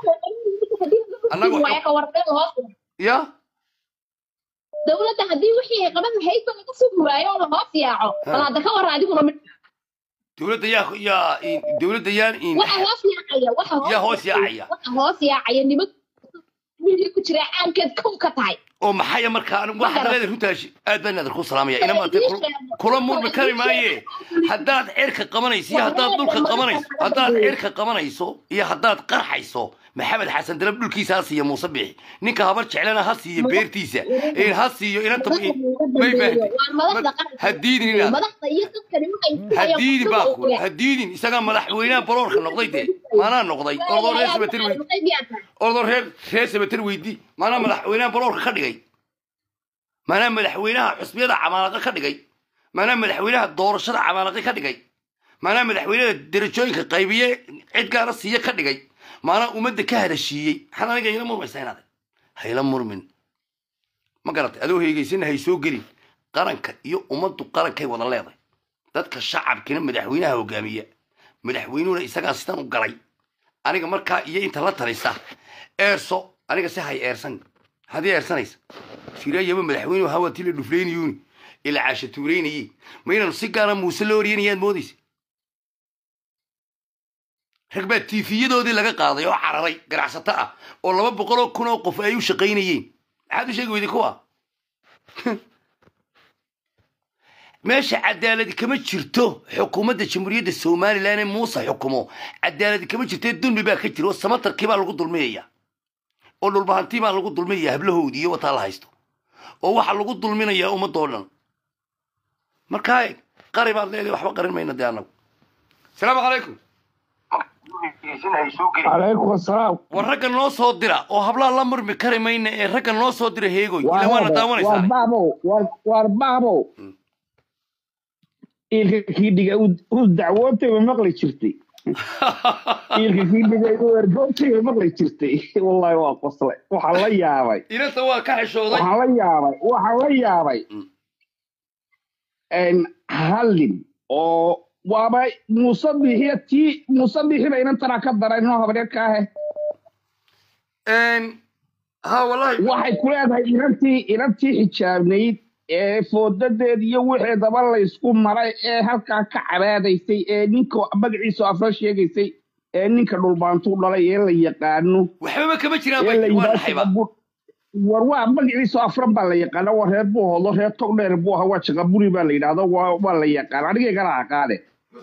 Annagu- ya dowladda haddii wixii ay qaban lahayd ba laga sugi waayo oo la hoos yaaco bal hadda ka warra adiguna mid dowladda yaa yaa dowladda yaan waxa hoos yaacaya waxa yaa hoos yaacaya waxa hoos yaacaya niman wixii ku jira caankeed kow ka tahay oo maxaya markaa anigu waxaad leedahay runtaasi aad baan aad ku salaamaya ina maanta kula murmi kari maaye haddaad cirka qabanayso iyo haddaad dhulka qabanayso haddaad cirka qabanayso iyo haddaad qarxayso maxamed xasan dalab dhulkiisa ha siiyo muuse bixi ninka habar jeclana ha siiyo beertiisa in ha siiyo inanta may fahamtay ha diidin inaad madaxda iyo dadkani waxay ha diidin baa ku ha diidin isagaa madaxweynaha baloorka noqday dee maanaa noqday ordoo reer sabatir weydi ordoo reer reer sabatir weydi maanaa madaxweynaha baloorka ka dhigay maanaa madaxweynaha xusbiyada camaalaqa ka dhigay maanaa madaxweynaha doorashada camaalaqa ka dhigay maanaa madaxweynaha derajooyinka qaybiye cid gaara siiye ka dhigay maanaa ummadda ka hadashiiyey maxaad aniga ila murmaysaa inaad hayla murmin ma garatay adoo heegaysana hay soo gelin qaranka iyo ummaddu qarankay wada leedahay dadka shacabkina madaxweynaha hogaamiya madaxweynuhuna isagaa sidan u galay aniga markaa iyo inta la talisa eerso aniga si hay eersan haddii eersanaysa siraayaba madaxweynuhu hawatii la dhuflaynayuuni ila caasha tuuraynayey ma inaanu si gaara muuse loo oriyanayaad moodaysa rag baa tiifiyadoodii laga qaaday oo cararay ganacsato ah oo laba boqol oo kun oo qof ay u shaqaynayeen maxaad u sheegi weyday kuwa meesha cadaaladi kama jirto xukuumadda jamhuuriyadda somalilan ee muuse xukumo cadaaladi kama jirto ee dulmi baa ka jira oo samatarkii baa lagu dulmiyaya oo dhulbahantii baa lagu dulmiyaya hablahoodii iyo wataa la haysto oo waxaa lagu dulminayaa ummadoo dhan markaa qari baad leedahay waxba qarin mayna dee annagu asalaamu calaykum calaykum asalaam war ragga noo soo dira oo hablaha la murmi kari mayna ee ragga noo soo dira heegoy ila waana war daawanaysaa baabow war war baabow ilka kiidhiga u dacwootay ma maqli jirtay ilka kiidhiga u ergootay ma maqli jirtay wallahi waa qoslay waxaan la yaabay inanta waa ka xishooday waxaan la yaabay waxaan la yaabay n hallin oo waaba muuse bixiya tii muuse bixiba inantana ka daray inoo habreed ka ahe ha wallahi waxay ku leedahay inantii inantii xijaabnayd ee foodadeed iyo wixeedaba laysku maray ee halkaa ka cabaadaysay ee ninka magaciisu afra sheegaysay ee ninka dhulbaantuu dhalay ee la yaqaano waxbaba kama jiraan ee la bay waa yidhaahdo dhaxayba Shaqabur- war waa magaciisu afran baa la yaqaana waa reer buu hodo reer tog dheer buu ahaa waa shaqaburi baa la yidhaahdo waa waa la yaqaan anigay kala aqaane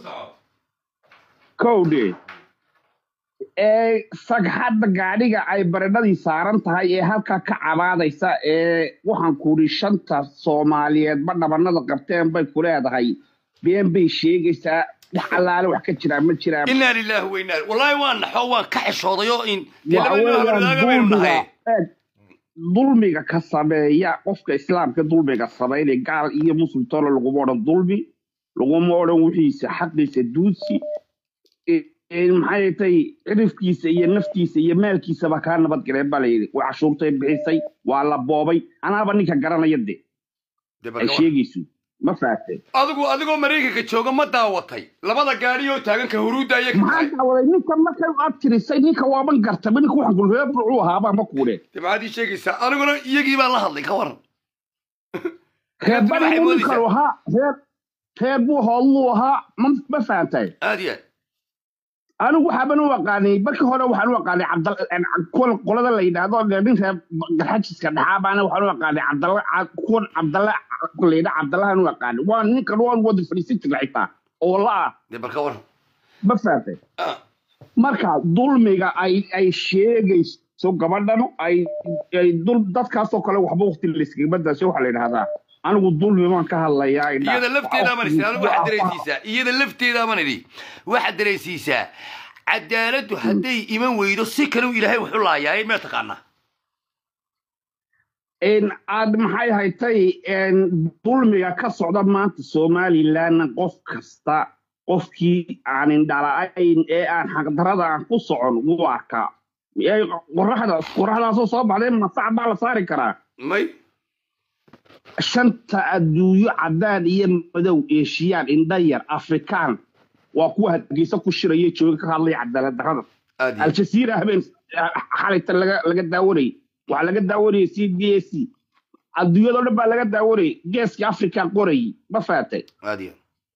kowdhe ee sagxadda gaadhiga ay baradhadii saaran tahay ee halkaa ka cabaadaysa ee waxaan kuri shanta soomaaliyeedba dhabanada qabteen bay ku leedahay been bay sheegaysaa wax allaale wax ka jiraa ma jiraan inaa lilaahi wa inaa wallahi waan naxo waan ka xishooday oo in dee waxa laba nin oo weeyaan habladaaga baynu dulmiga nahay eeg, dulmiga ka sameeya qofka islaamka dulmiga sameynaya gaal iyo muslimtoona laguma odhan dulmi laguma odhan wixiisa xaqiisa duusi e- e- maxay tay cirifkiisa iyo naftiisa iyo maalkiisaba kaa nabadgaleen baa layidhi waa cashuurtay bixisay waa la boobay anaaba ninka garanaya de Dee ay barka wa- sheegayso ma fahatay adigu adigoo maraykanka jooga ma daawatay labada gaadhi oo taaganka huruudda ayay ka maxaa tahay daawaday ninka markay u abtirisay ninka waaban gartaba ninka waxaan ku reer burcuu ahaabaa ma kuudhe dee maxaad ii sheegaysaa aniguna iyagii baan la hadlay ka waran reer Dadku waxay barigu ninkan moodaysaa ahaa reer reer buu hoodluu ahaa ma ma fahantay aad iyo aad anigu waxaaban u aqaanay markii hore waxaan u aqaanay cabdal kuwan qolada la yidhaahdo dee nin reer garxajiska dhaxaabaana waxaan u aqaanay cabdalla Ca- kuwan cabdalla la yidhaa cabdallahan u aqaanay waa ninkan waan wada fadhiisan jira xitaa oo la ah dee bal ka waran ma fahantay Ah, marka dulmiga ay ay sheegayso gabadhan ay ay dul dadkaasoo kale waxba waqti layskagabadaasho waxaa la yidhahdaa anigu dulmi baan ka hadlayaa indha iyada lafteedaa man idhi anigu waxaad dareensiisaa iyada lafteedaa man idhi waxaad dareensiisaa cadaaladdu hadday iman weydo si kale u ilaahay wuxu laayaaye mee taqaanaa in aad maxay haytay in dulmiga ka socda maanta somalilan qof kasta qofkii aan indhala'ayn ee aan xaqdarada aan ku socon wuu arkaa Ee, qoraxda qoraxdaasoo soo baxday masac baa la saari karaa may shanta adduunyo cadaan iyo madow eeshiyaan indha yar afrikaan waa kuwa hargeysa ku shiraya jooga ka hadlaya cadaalad darrada aad iyo aad. aljaziira habeen xalayta laga laga daawanayay waxaa laga daawanayay c d a c adduunyadoo dhan baa laga daawanayay geeska afrika qorayay ma fahatay aad iyo aad.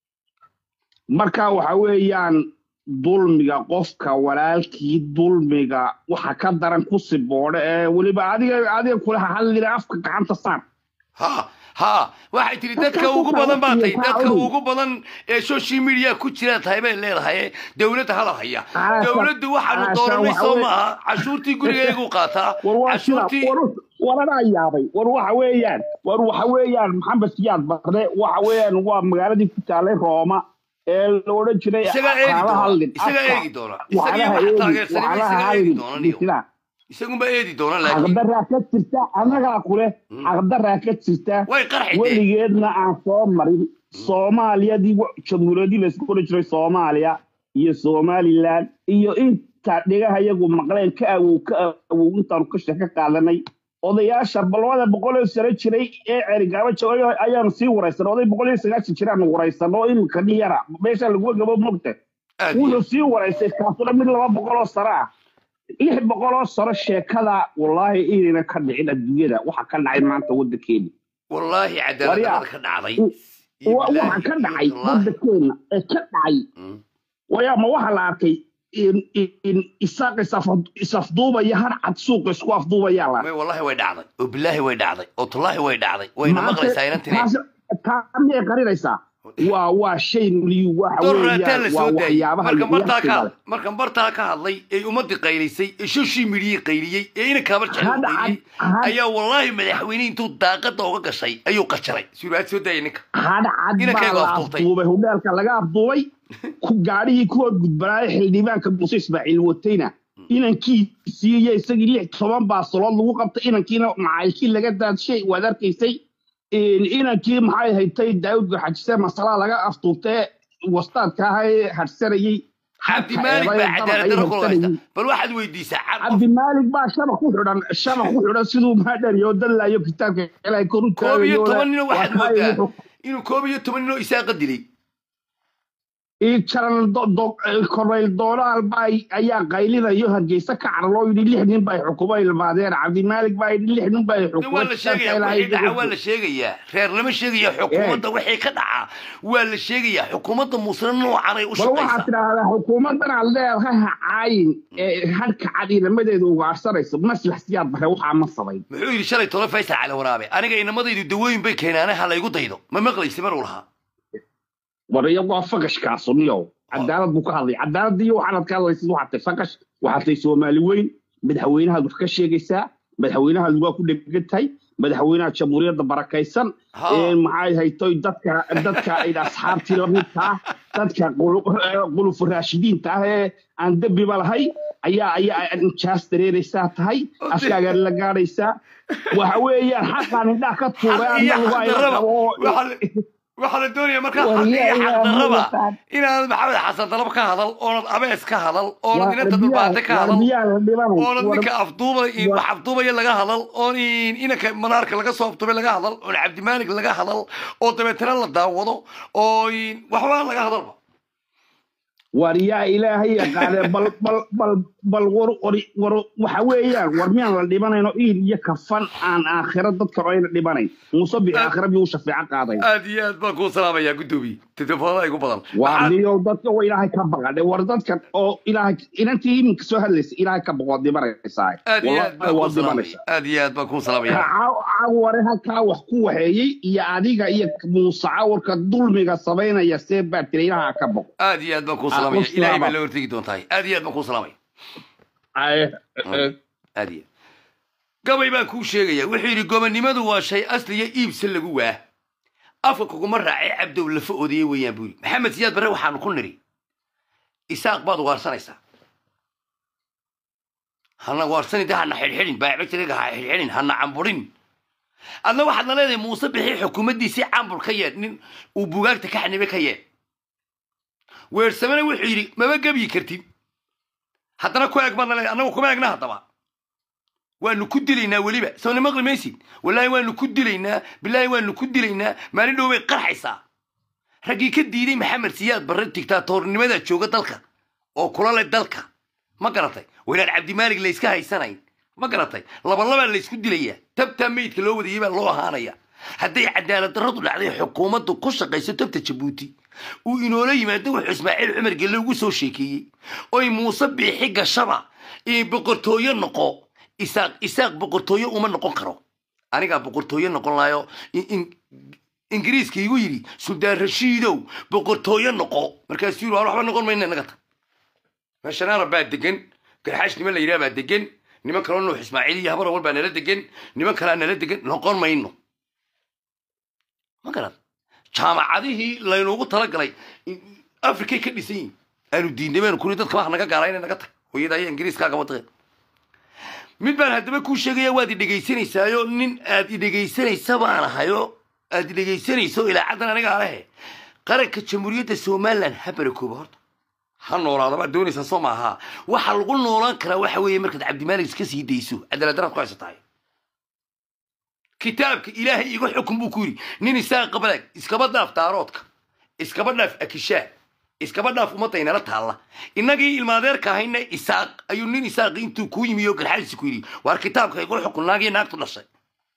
marka waxa weeyaan dulmiga qofka walaalkii dulmiga waxa ka daran ku siboodhe ee weliba adiga adiga kula hadlina afka gacanta saar ha ha waxay tiri dadka ugu badan baa tahay dadka ugu badan ee social media ku jira tahay bay leedahay dowladda hadal haya Caasha- dowladdu waxaanu caasha dooranay waxa soo weeye- maaha cashuurtii gurigaygu qaataa war waa sida cashuurtii war waranaa yaabay war waxa weeyaan war waxa weeyaan maxamed siyaad barre waxa weeyaan waa magaaladii ku taalay rooma ee la odhan jiray isagaa eegi waxaala doona hadlin isagaa afka eegi doona isagiyo waxaalaha waxa eegi taageersanay waxaalaha isagaa eegi hadlin doona niyo bisila isagunba eedi doona laakiin xaqdaraa ka jirta annagaa kule xaqdaraa ka jirta way qarxideen weligeedna aan soo marin soomaaliyadii wa- jamhuuriyadii laysku odhan jiray soomaaliya iyo somalilan iyo inta dhigaha iyagu maqleen ka awow ka awow intaanu ka shaka qaadanay odayaasha balwada boqol iyo sano jiray ee cerigaaba joogay ayaanu sii waraysan oday boqol iyo sagaashan jiraanu waraysan oo iminka nin yara meesha laguga gabo mogta aad iyo wuxuu aad. sii waraystay kaasuna mid laba boqol oo sano ah lix boqol oo sano sheekada wallaahi inayna ka dhicin adduunyada waxa ka dhacay maanta waddankeena wallaahi cadaalad waryaa darrada ka dhacday iyo wa- bilaahi waxa ka dhacay wallaahi waddankeena ee ka dhacay Mm. wayaa ma waxa la arkay in in- in isaaq isaf- isafduubaya har cad suuqa isku afduubayaa la may wallaahi way dhacday oo bilaahi way dhacday oo tullaahi way dhacday wayna maanta maqlaysaa inantine taas taa miyay qarinaysaa waa waa shay liyu waxa dorraataa weeyaan la waa soo daayey waxyaabaha markan bartaa ka yaqsiga hadlay markan bartaa ka hadlay ee ummadii qaylisay ee social media qayliyey ee ina kaabar jecel had qayliyey cad had ayaa wallaahi madaxweyne intuu daaqada uga gashay ayuu qajaray suuraad soo daayay ninka hadh cad baa inankaygu la afduubtay afduubay hudheelka laga afduubay ku gaadhigii kuwa gudbanaaya xildhibaanka muuse ismaaciil watayna inankiisii iyo isagii lix toban baasalood lagu qabtay inankiina macaylkii laga daadshay waad arkaysay In- inankii maxay haytay daawud gaxajise masalaa laga afduubtay wastaadka ahaa ee hadhsanayey cabdi halka maalig eeday baa dabaq cadaalad ay darro ku haysta hadhsanayey bal waxaad weydiisaa cad qof cabdimaalig baa shabaq ku xidhan shabaq ku xidhan siduu maadhariyo dallaayo kitaabka ilaahay kor u koob iyo taagayo toban nino waa waxaad kaa moodaa wuxuu inuu koob iyo toban nino isaaqa dilay jaran korneyl doonaal baa ayaa qaylinayo hargeysa ka carloo yidhi lix nin bay xukumo ilmaadeen cabdimaalig baa yidhi lix nin bay de xukumo waa la sheegayaa wixii dhaca waa la sheegayaa reer lama sheegaya xukuumadda wixii ka dhaca waa la sheegayaa xukuumadda muusna noocan ay u bal waxaad shaqaysaa tidhaahdaa xukuumaddan aad leedahay ha caayin ee hadhka cad inamadeeda ugaarsanayso maslax siyaad bare waxaa ma samayn muxuu yidhi shalay tolo faysal cali waraabe aniga inamadaydu dawooyin bay keenaane ha laygu daydo ma maqlaysi maruu lahaa war iyo waa faqashkaasu niyow cadaalad buu ka hadlay cadaalad iyo waxaanad ka hadlaysid waxaad tahay faqash waxaad tahay soomaali weyn madaxweynahaad wax ka sheegaysaa madaxweynahaad waa ku dhegan tahay madaxweynaha jamhuuriyadda barakaysan Ha. ee maxay haytoy dadka dadka ay asxaabtii lamidka ah dadka qulu- eh, qulufu raashidiinta ah ee aan dembiba lahay ayaa ayaa jaas dareeraysaa tahay afkaagaan la gaadhaysaa waxa weeyaan xaqaan indhaha ka tuuray Xaq iyo annagu waa xaq ila darraba. qabo oo- Waxa la- waxaa la doonaya markaa war xaqiiqa yaa xaqdarraba ilaahay yaqaan inaanad maxamed xasan dalab ka hadal oonad abees ka hadal oonad war inanta biyaa dhulbaate ka war hadal biyaa la dhibanay oonad war ninka afduuba war wax afduubaya laga hadal oon inanka manaarka laga soo afduubay laga hadal oon cabdimaalig laga hadal oo dabeetana la daawado oo waxba laga hadalba war yaa ilaahay yaqaane bal bal bal bal war war war waxa weeyaan war miyaan la dhibanayno iil iyo kafan aan aakhiro dadka oo ayna dhibanayn muuse bixi aad aakhiro biyuu shafeeco qaaday aad iyo aad baan kuu salaamayaa guddoomiye telefoonada igu badan waa maxaad diyow dadka oo ilaahay ka baqadhe war dadka oo ilaahay inantii iminka soo hadlaysa ilaahay ka baqood dhibanaysaa aad iyo aad wallahi baan kuu waad salaamaya dhibanaysaa aad iyo aad baan kuu ka salaamaya caware halkaa wax ku waxeeyey iyo adiga iyo muuse cawarka dulmiga samaynaya see baa tira ilaaha ka baqo aad iyo aad baan kuu aqoon salaamaya ilaahay baa salaama la hortegi doontahay aad iyo aad baan kuu salaamaya Ay, Mm, eh, aad iyo gabay baan kuu sheegaya wuxuu yidhi gobonnimadu waa shay asliya iibsa lagu waa afka kuguma raacay cabdow lafa odaye weeyaan buu yidhi maxamed siyaad barre waxaanu ku nidhi isaaq baad ugaarsanaysaa hana waarsani de hana xidhxidhin baabajiriga ha xidhxidhin hana camburin adna waxaadna leedahay muuse bixi xukuumaddiisii cambur ka yeedh nin uu bugaagta ka xanibe ka yeedh weersamena wuxuu yidhi maba gebyi kartid haddana ku eeg baadna leedahay annagu kuma eegna haddaba waanu ku dilaynaa weliba sawna maqli maysid wallaahi waanu ku dilaynaa bilaahi waanu ku dilaynaa maalin dhow bay qarxaysaa raggii ka diiday maxamed siyaad barre digtaatoornimada jooga dalka oo kula leh dalka ma garatay waa inaan cabdimaalig layska haysanayn ma garatay labalabaa laysku dilayaa tabtaa meydka loo wadayay baa loo ahaanaya hadday cadaalad darradu dhacday xukuumaddu ku shaqayso tabta jabuuti uu inoola yimaado wuxuu ismaaciil cumar gelle ugu soo sheekeeyey oy muuse biixi gashaba ee boqortooyo noqo isaaq isaaq boqortooyo uma noqon karo anigaa boqortooyo noqon lahayo in- in- ingiriiska igu yidhi suldaan rashiidow boqortooyo noqo markaasuu yidhi "Waan waxba noqon mayna naga tag meeshan arab baa degan garxaash niman la yidhaha baa degan niman kaloo nuux ismaaciil iyo habar awal baa nala degan niman kalaa nala degan noqon mayno ma garan jaamacadihii laynuugu talagalay i- afrikay ka dhisan yihin aanu diidnay baynu kuni dadka wax naga gaala inay naga tag hooyada ayaa ingiriiskaaga wadaqeen mid baan haddaba kuu sheegaya waad i dhegaysanaysaayoo nin aad i dhegaysanaysa baan ahayo aad i dhegaysanayso ilaa caddan anigaa lehe qaranka jamhuuriyadda somalilan ha barakooba horta ha noolaada baad doonaysaa soo maaha waxa lagu noolaan karaa waxa weeye markaad cabdimaalig iska sii dayso cadaalad daraad ku haysatahay kitaabka ilaahay iga xukun buu ku yidhi nin isaa qabalaag iskaba dhaaf daaroodka iskaba dhaaf akishaa iskaba dhaaf ummadda inala taalla innagii ilmaadeerka ahayna isaaq ayuu nin isaaqi intuu kuu yimi oo garxaadiisi ku yidhi waar kitaabka igu xukun naagiyo naagtu dhashay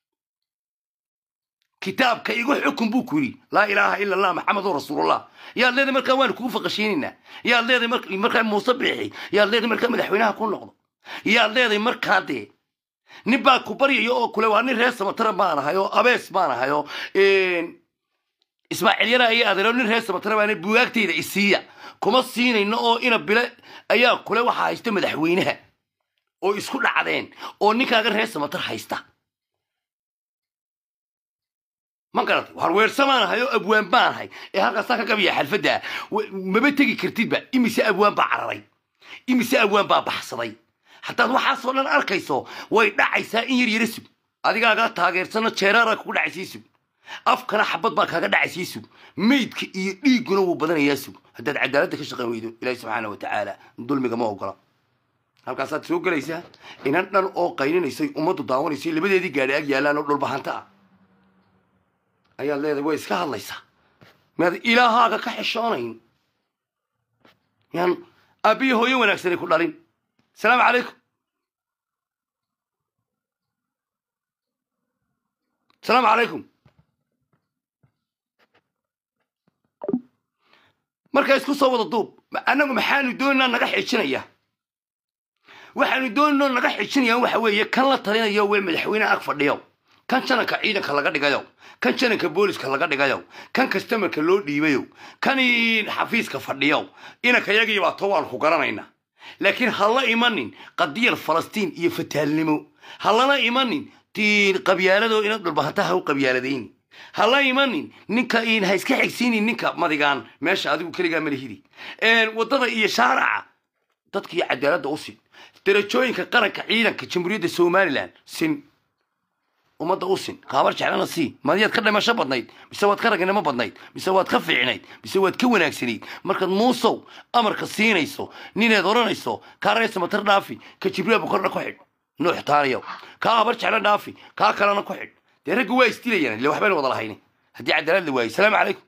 kitaabka igu xukun buu ku yidhi laa ilaaha ila allah maxamedun rasuulullah yaad leedahay markaa waanu kugu faqasheenaynaa yaad leedahay mar- markaa muuse biixi yaad leedahay markaa madaxweynaha ku noqdo yaad leedahay markaa dee nin baa ku baryayo oo kule waa nin reer samatara baan ahay oo abees baan ahay oo ismaaciil yara ayaa adeero nin reer samatara baana bugaagtayda isiiya kuma siinayno oo ina bile ayaa kule waxaa haysta madaxweynaha oo isku dhacdeen oo ninkaaga reer samatar haysta ma garatay waar weersa baan ahay oo abwaan baan ahay ee halkaasaa ka gabiya xalfadda W- maba tegi kartidba imise abwaan baa cararay imise abwaan baa baxsaday haddaad waxaasoo dhan arkayso way dhacaysaa in yar yara sug adigaaga taageersano jeeraara kugu dhacaysii sug afkana xabad baa kaaga dhacaysii sug meydka iyo dhiigguna wuu badanayaa sug haddaad cadaaladda ka shaqayn weydo ilaahi subxaana wa tacaala dulmiga ma ogola halkaasaad soo gelaysaa inan dhan oo qayninaysay ummaddu daawanaysay labadeedii gaadhi ag yaallaan oo dhulbahanta ah ayaad leedahay way iska hadlaysaa miyaad ilaahaaga ka xishoonayn yaan aabbiyo hooyo wanaagsanay ku dhalin السلام عليكم السلام عليكم marka isku soo wada duub annagu maxaanu doonaynaa naga xijinaya waxaanu doonaynoo naga xijinayaan waxa weeye kan la talinayo wee madaxweyneha ag fadhiyo kan jananka ciidanka laga dhigayo kan jananka booliska laga dhigayo kan kastamarka loo dhiibayo kan xafiiska fadhiyo inanka yagii baa to waan ku garanaynaa laakiin ha la imanin qadiyar falastiin iyo fataalnimo ha lala imanin tiin qabyaaladoo inaad dhulbahanta ha u qabyaaladayni ha la imanin ninka in ha iska xigsiinin ninka madigaan meesha adigu keligaa malihidi waddada iyo shaaraca dadkiiyo cadaaladda u sin darajooyinka qaranka ciidanka jamhuuriyadda somalilan sin ummadda u sin kaabar jeclana sii madiyaad ka dhimasho badnayd mise waad ka ragnimo badnayd mise waad ka fiicnayd mise waad ka wanaagsanayd markaad muusow amarka siinayso nineed odhanayso kaa reesa matar dhaafi ka jibriil bukorna ku xidh nuux taaniyow kaa habar jecla dhaafi kaa kalena ku xidh dee raggu waa isdilayaan ille waxbayna wada lahayni haddii cadaalad la waayo salaamu calaykum